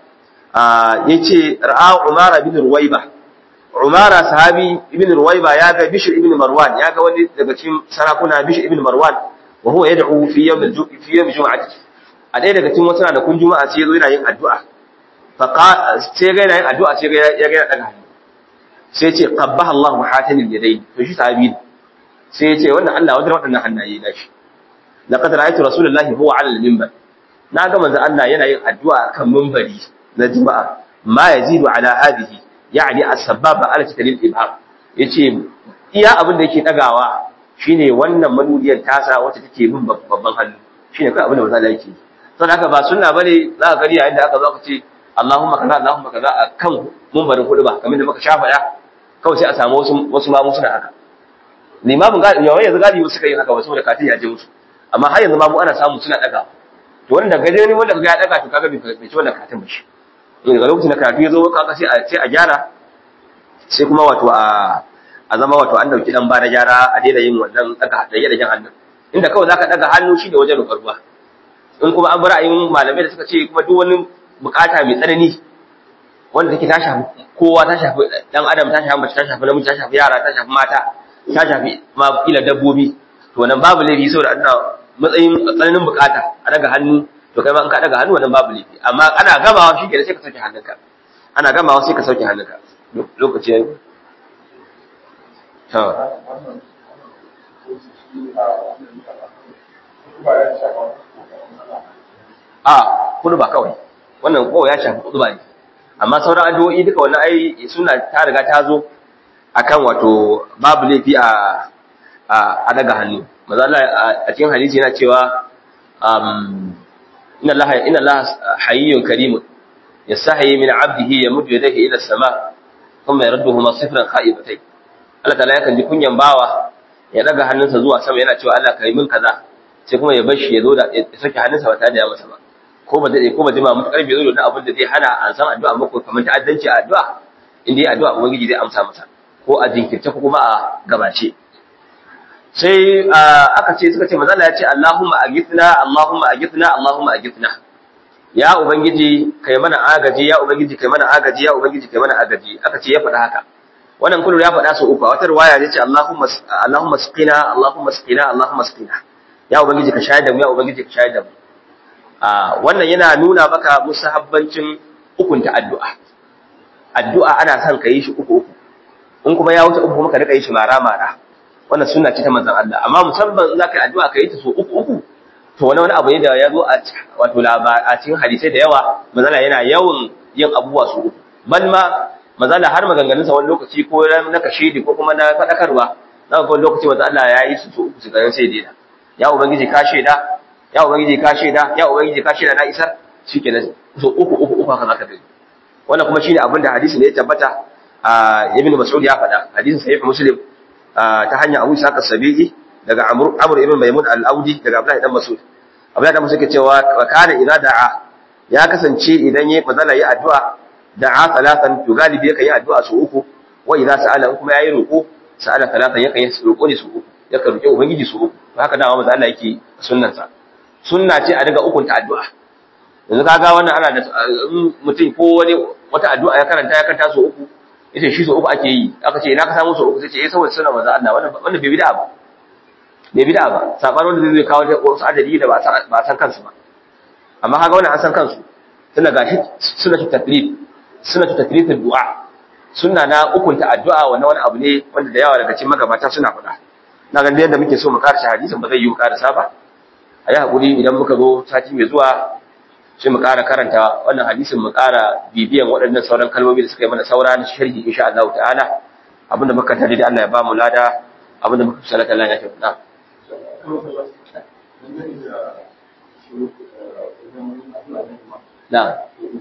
yace ra'a umara bin ruwaiba umara sahabi ibn ruwaiba ya ga bishr ibn marwan ya ga wani daga cikin sarakuna bishr ibn marwan wa huwa yad'u fi yawm fi yawm jum'ati a ɗaya daga cikin wasu ranakun juma'a sai yazo yana yin addu'a fa sai ga yana yin addu'a sai ga ya ga yana daga hannu sai ce qabbaha Allahu hatanil yadayn to shi sahabi sai ya ce wannan Allah wajen waɗannan hannaye na shi laqad ra'aytu rasulullahi huwa 'ala al-minbar na ga manzo Allah yana yin addu'a kan minbari na juma'a ma yazidu 'ala hadhihi yani as-sababa 'ala taklil ibham yace iya abin da yake dagawa shine wannan manudiyar tasa wacce take bin babban hannu shine kai abin da manzo Allah yake saboda haka ba sunna bane za ka gari yayin da aka zo aka ce Allahumma kaza Allahumma kaza akan minbarin hudu ba kamar da muka shafa ya kawai sai a samu wasu wasu mamu suna haka limamin gadi yawan yanzu gadi suka yi haka wasu da katin ya je musu amma har yanzu ma mu ana samu suna daga to wanda gaje ne wanda kaga ya daga to kaga bai ci wannan karatun ba shi daga lokacin da karatu ya zo kaga sai a sai a gyara sai kuma wato a a zama wato an dauki dan bana gyara a daina yin wannan daga da yadda jan hannu inda kawai zaka daga hannu shi da wajen rukar ruwa in kuma an bar ra'ayin malamai da suka ce kuma duk wani bukata mai tsanani wanda take ta shafi kowa ta shafi dan adam ta shafi mace ta shafi namiji ta shafi yara ta shafi mata ta shafi ma kila dabbobi to nan babu laifi saboda ana matsayin tsananin bukata a daga hannu to kai ma in ka daga hannu wannan babu laifi amma ana gamawa shi ke sai ka sauke hannunka ana gamawa sai ka sauke hannunka lokaci yayi to a kudu ba kawai wannan kowa ya shafi kudu ba ne amma sauran addu'o'i duka wannan ai suna ta riga ta zo akan wato babu laifi a a daga hannu maza Allah a cikin hadisi yana cewa um inna Allah inna Allah hayyun karimun yasahi min 'abdihi yamuddu yadayhi ila as-sama thumma yarduhuma sifran kha'ibatay Allah ta'ala yakan ji kunyan bawa ya daga hannunsa zuwa sama yana cewa Allah kai min kaza sai kuma ya bar shi ya zo da ya saki hannunsa ba tare da ya masa ba ko ba dade ko ba jima mutakar bai zo da abin da zai hana an san addu'a ba ko kamar ta'addanci a addu'a inda ya addu'a ubangiji zai amsa masa ko a jinkirce ko kuma a gabace sai aka ce suka ce manzo ya ce Allahumma agithna Allahumma agithna Allahumma agithna ya ubangiji kai mana agaji ya ubangiji kai mana agaji ya ubangiji kai mana agaji aka ce ya faɗa haka wannan kullu ya faɗa su uku a wata riwaya ya ce Allahumma Allahumma sqina Allahumma sqina Allahumma sqina ya ubangiji ka shayar da mu ya ubangiji ka shayar da mu wannan yana nuna maka musahabbancin ukunta addu'a addu'a ana son ka yi shi uku uku in kuma ya wuce uku kuma ka rika yi shi mara mara wannan sunna ce ta manzon Allah amma musamman za ka yi addu'a ka yi ta so uku uku to wani wani abu ne da ya zo a wato a cikin hadisai da yawa manzala yana yawan yin abubuwa su uku ban ma manzala har maganganun sa wani lokaci ko na kashedi ko kuma na fadakarwa za ka ga lokaci manzon Allah ya yi su so uku su ganin sai dai ya ubangiji ka sheda ya ubangiji ka sheda ya ubangiji ka sheda na isar shikenan so uku uku uku haka zaka gani wannan kuma shine abin da hadisi ne ya tabbata ibn mas'ud ya faɗa hadisin sahih muslim ta hanyar abu isa kasabi'i daga amr amr ibn maimun al-audi daga abdullahi dan mas'ud abdullahi dan mas'ud ke cewa wa kana idza da'a ya kasance idan yayi mazala yi addu'a da'a salatan to galibi yake yi addu'a su uku wa idza sa'ala kuma yayi roƙo sa'ala salatan yake yi roƙo ne su uku yake roƙe ubangiji su uku haka dama manzo Allah yake sunnansa sunna ce a daga ukunta addu'a yanzu kaga wannan ana da mutum ko wani wata addu'a ya karanta ya karanta su uku yace shi so uku ake yi aka ce ina ka samu so uku sai ce eh saboda sunna manzo Allah wannan wannan bai bid'a ba bai bid'a ba sabar wanda zai kawo da wasu adadi da ba san ba san kansu ba amma kaga wannan an san kansu tunda gashi sunnatu taklif sunnatu taklif du'a sunna na ukunta addu'a wannan wani abu ne wanda da yawa daga cikin magabata suna faɗa na ga yadda muke so mu karasa hadisin ba zai yi mu karasa ba a yi hakuri idan muka zo sati mai zuwa sai mu ƙara karanta wannan hadisin mu ƙara bibiyan waɗannan sauran kalmomi da suka yi mana saura na sharhi insha Allah ta'ala abinda muka tare da Allah ya ba mu lada abinda muka salata Allah ya tafi na na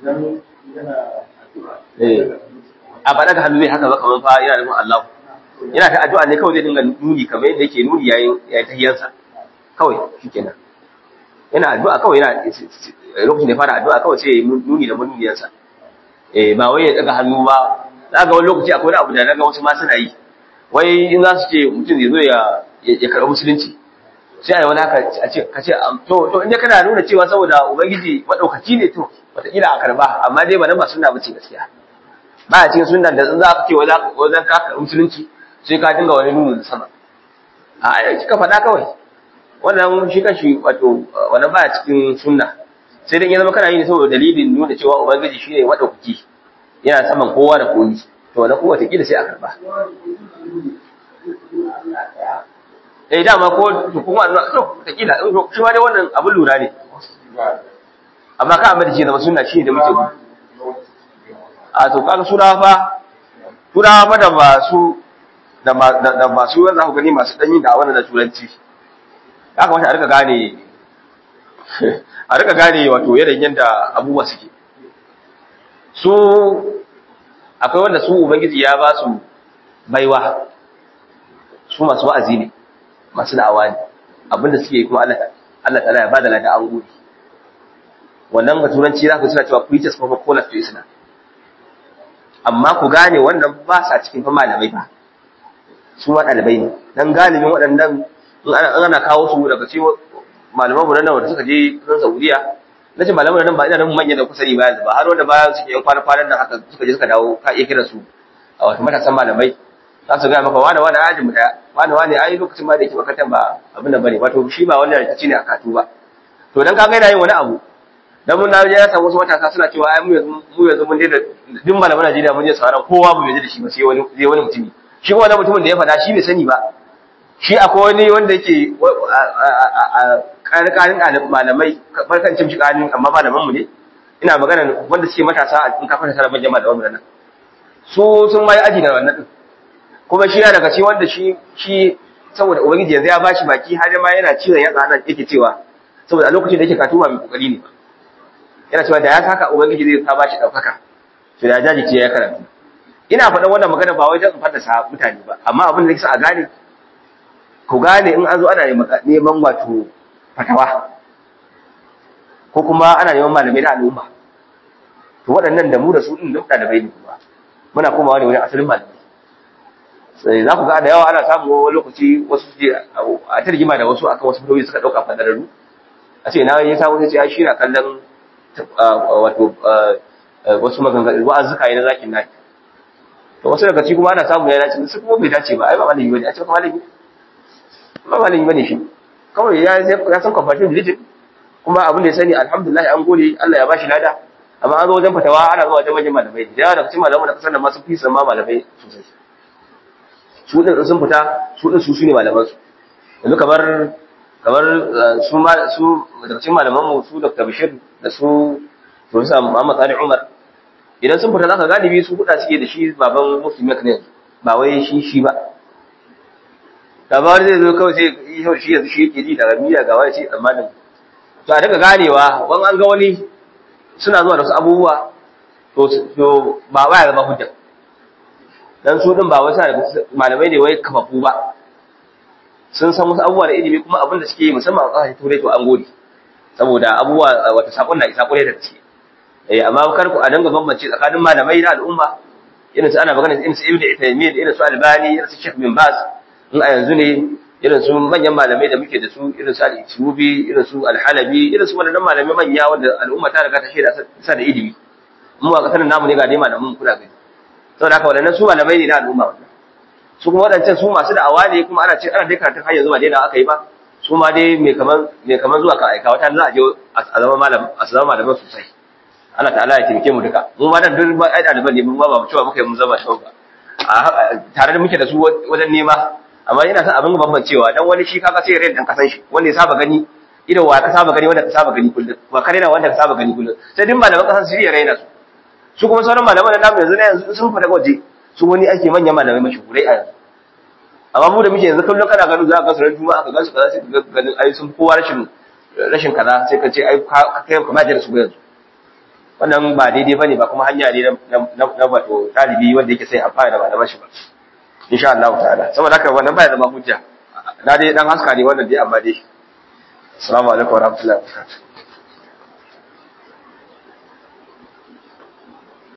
a ba daga hannu zai haka ba kamar fa yana nufin Allah yana ta addu'a ne kawai zai dinga nuni kamar yadda yake nuni yayin yayin tahiyansa kawai shikenan yana addu'a kawai yana lokacin da fara addu'a kawai sai nuni da muniyarsa eh ba wai ya daga hannu ba ga wani lokaci akwai abu da naga wasu ma suna yi wai in za su ce mutum zai zo ya ya karɓi musulunci sai ai wani haka a ce ka ce to to inda kana nuna cewa saboda ubangiji madaukaki ne to wataƙila a karba amma dai ba nan ba sunna bace gaskiya ba a cikin sunnan da za ka ce wai za ka karɓi musulunci sai ka dinga wani nuni da sama a ai kika faɗa kawai wannan shi kashi wato wannan baya cikin sunna sai dai ya zama kana yi ne saboda dalilin nuna cewa ubangiji shine madaukaki yana saman kowa da koyi to wannan kowa ta kila sai a karba eh dama ko to kuma to ta kila shi ma dai wannan abin lura ne amma ka amma da shi zama sunna shi da muke a to kaga sura fa sura fa da masu da masu wanda ku gani masu danyi da wannan da turanci ya kamata a rika gane a rika gane wato yanayin yadda abubuwa suke su akwai wanda su ubangiji ya ba su baiwa su masu wa'azi ne masu da'awa ne abinda suke kuma Allah Allah ta'ala ya bada lada an gode wannan ga turanci za ku suna cewa preachers for callers to Islam amma ku gane wannan ba sa cikin fa malamai ba su ma ɗalibai ne dan galibin waɗannan in ana kawo su daga cikin malaman mu nan wanda suka je kan Saudiya na ce malaman nan ba ina nan manyan da kusa ne ba yanzu ba har wanda bayan suke yan kwana-kwanan nan haka suka je suka dawo ka iya kira su a wato matasan malamai za su gaya maka wane wane ajin mu daya wane wane ai lokacin ma da yake makarantar ba abin da bane wato shi ba wannan rikici ne a katu ba to dan kaga yana yin wani abu dan mun naje ya samu wasu matasa suna cewa ai mu yanzu mu yanzu mun daina duk malaman Najeriya mun je sauran kowa mu yaji da shi ba sai wani sai wani mutumi shi wannan mutumin da ya faɗa shi bai sani ba shi akwai wani wanda yake ƙarƙarin malamai barkan cin shi ƙarin amma malaman mu ne ina magana wanda suke matasa in ka fara tara manyan malaman mu nan su sun mai aji da wannan din kuma shi yana daga cikin wanda shi shi saboda ubangiji yanzu ya bashi baki har ma yana cizon yatsa nan yake cewa saboda a lokacin da yake katuwa mai kokari ne yana cewa da ya saka ubangiji zai ka bashi daukaka to da jaji ce ya karatu ina faɗan wannan magana ba wai don in fadasa mutane ba amma abin da yake a gane ku gane in an zo ana neman wato fatawa ko kuma ana neman malamai na al'umma to waɗannan da mu da su ɗin duk ɗalibai ne kuma muna komawa ne wani asalin malamai sai za ku ga da yawa ana samu wani lokaci wasu su je a ta rigima da wasu akan wasu fitowi suka ɗauka fadararru a ce na yi samu sai ce shi na kallon wato wasu maganganu wa'azuka yi na zakin naki to wasu daga ci kuma ana samu ya dace su kuma bai dace ba ai ba malami bane a ce malami ba malami bane shi kawai ya ya san comparative religion kuma abin da ya sani alhamdulillah an gode Allah ya bashi lada amma an zo wajen fatawa ana zuwa wajen manyan malamai da yawa daga cikin malaman da kasar da ma sun fi sama malamai sosai su din sun fita su din su shine malaman su yanzu kamar kamar su ma su daga cikin malaman mu su Dr. Bashir da su Professor Muhammad Sani Umar idan sun fita zaka galibi su kuɗa suke da shi baban Muslim ne ba wai shi shi ba labarin zai zo kawai sai shi yanzu shi yake ji daga miya ga wani ce tsammanin to a daga ganewa wani an ga wani suna zuwa da wasu abubuwa to ba ba ya zama hujja dan su din ba wasu malamai ne wai kafafu ba sun san wasu abubuwa da ilimi kuma abin da suke yi musamman a ƙasashen turai to an gode saboda abubuwa wata sakon na isa kwarai da gaske eh amma kar ku a danga bambance tsakanin malamai na al'umma irin su ana magana irin su ibnu taymiyyah irin su albani irin su sheikh bin baz in a yanzu ne irin su manyan malamai da muke da su irin su al-itubi irin su al-halabi irin su wannan malamai manya wanda al'umma ta riga ta shaida sa da ilimi mu a kasar namu ne ga dai malamin kuna gani saboda haka wannan su malamai ne na al'umma wannan su kuma wadancan su masu da'awa ne kuma ana ce ana dai karatun har yanzu ba daina aka yi ba su ma dai mai kaman mai kaman zuwa ka aika wata za a je a zama malam a zama malaman sosai Allah ta'ala ya taimake mu duka mu ma dan duk ai ɗaliban ne mun ba ba cewa muka yi mun zama shau ba tare da muke da su wajen nema amma ina son abin bambancewa dan wani shi kaga sai rai dan kasan shi wanda ya saba gani idan wa ka saba gani wanda ka saba gani kullum wa kare na wanda ka saba gani kullum sai din malaman kasan su ya raina su su kuma sauran malaman da namu yanzu ne yanzu sun fada waje su wani ake manyan malamai mashahurai a yanzu amma mu da muke yanzu kullum kana ganin za ka ga sunan juma'a ka ga su kaza sai ka ganin ai sun kowa rashin rashin kaza sai ka ce ai ka kai kamar da su yanzu wannan ba daidai bane ba kuma hanya ne na wato ɗalibi wanda yake sai amfani da malaman shi ba insha Allah ta'ala saboda haka wannan baya zama hujja na dai dan haska ne wannan dai amma dai assalamu alaikum wa rahmatullahi wa barakatuh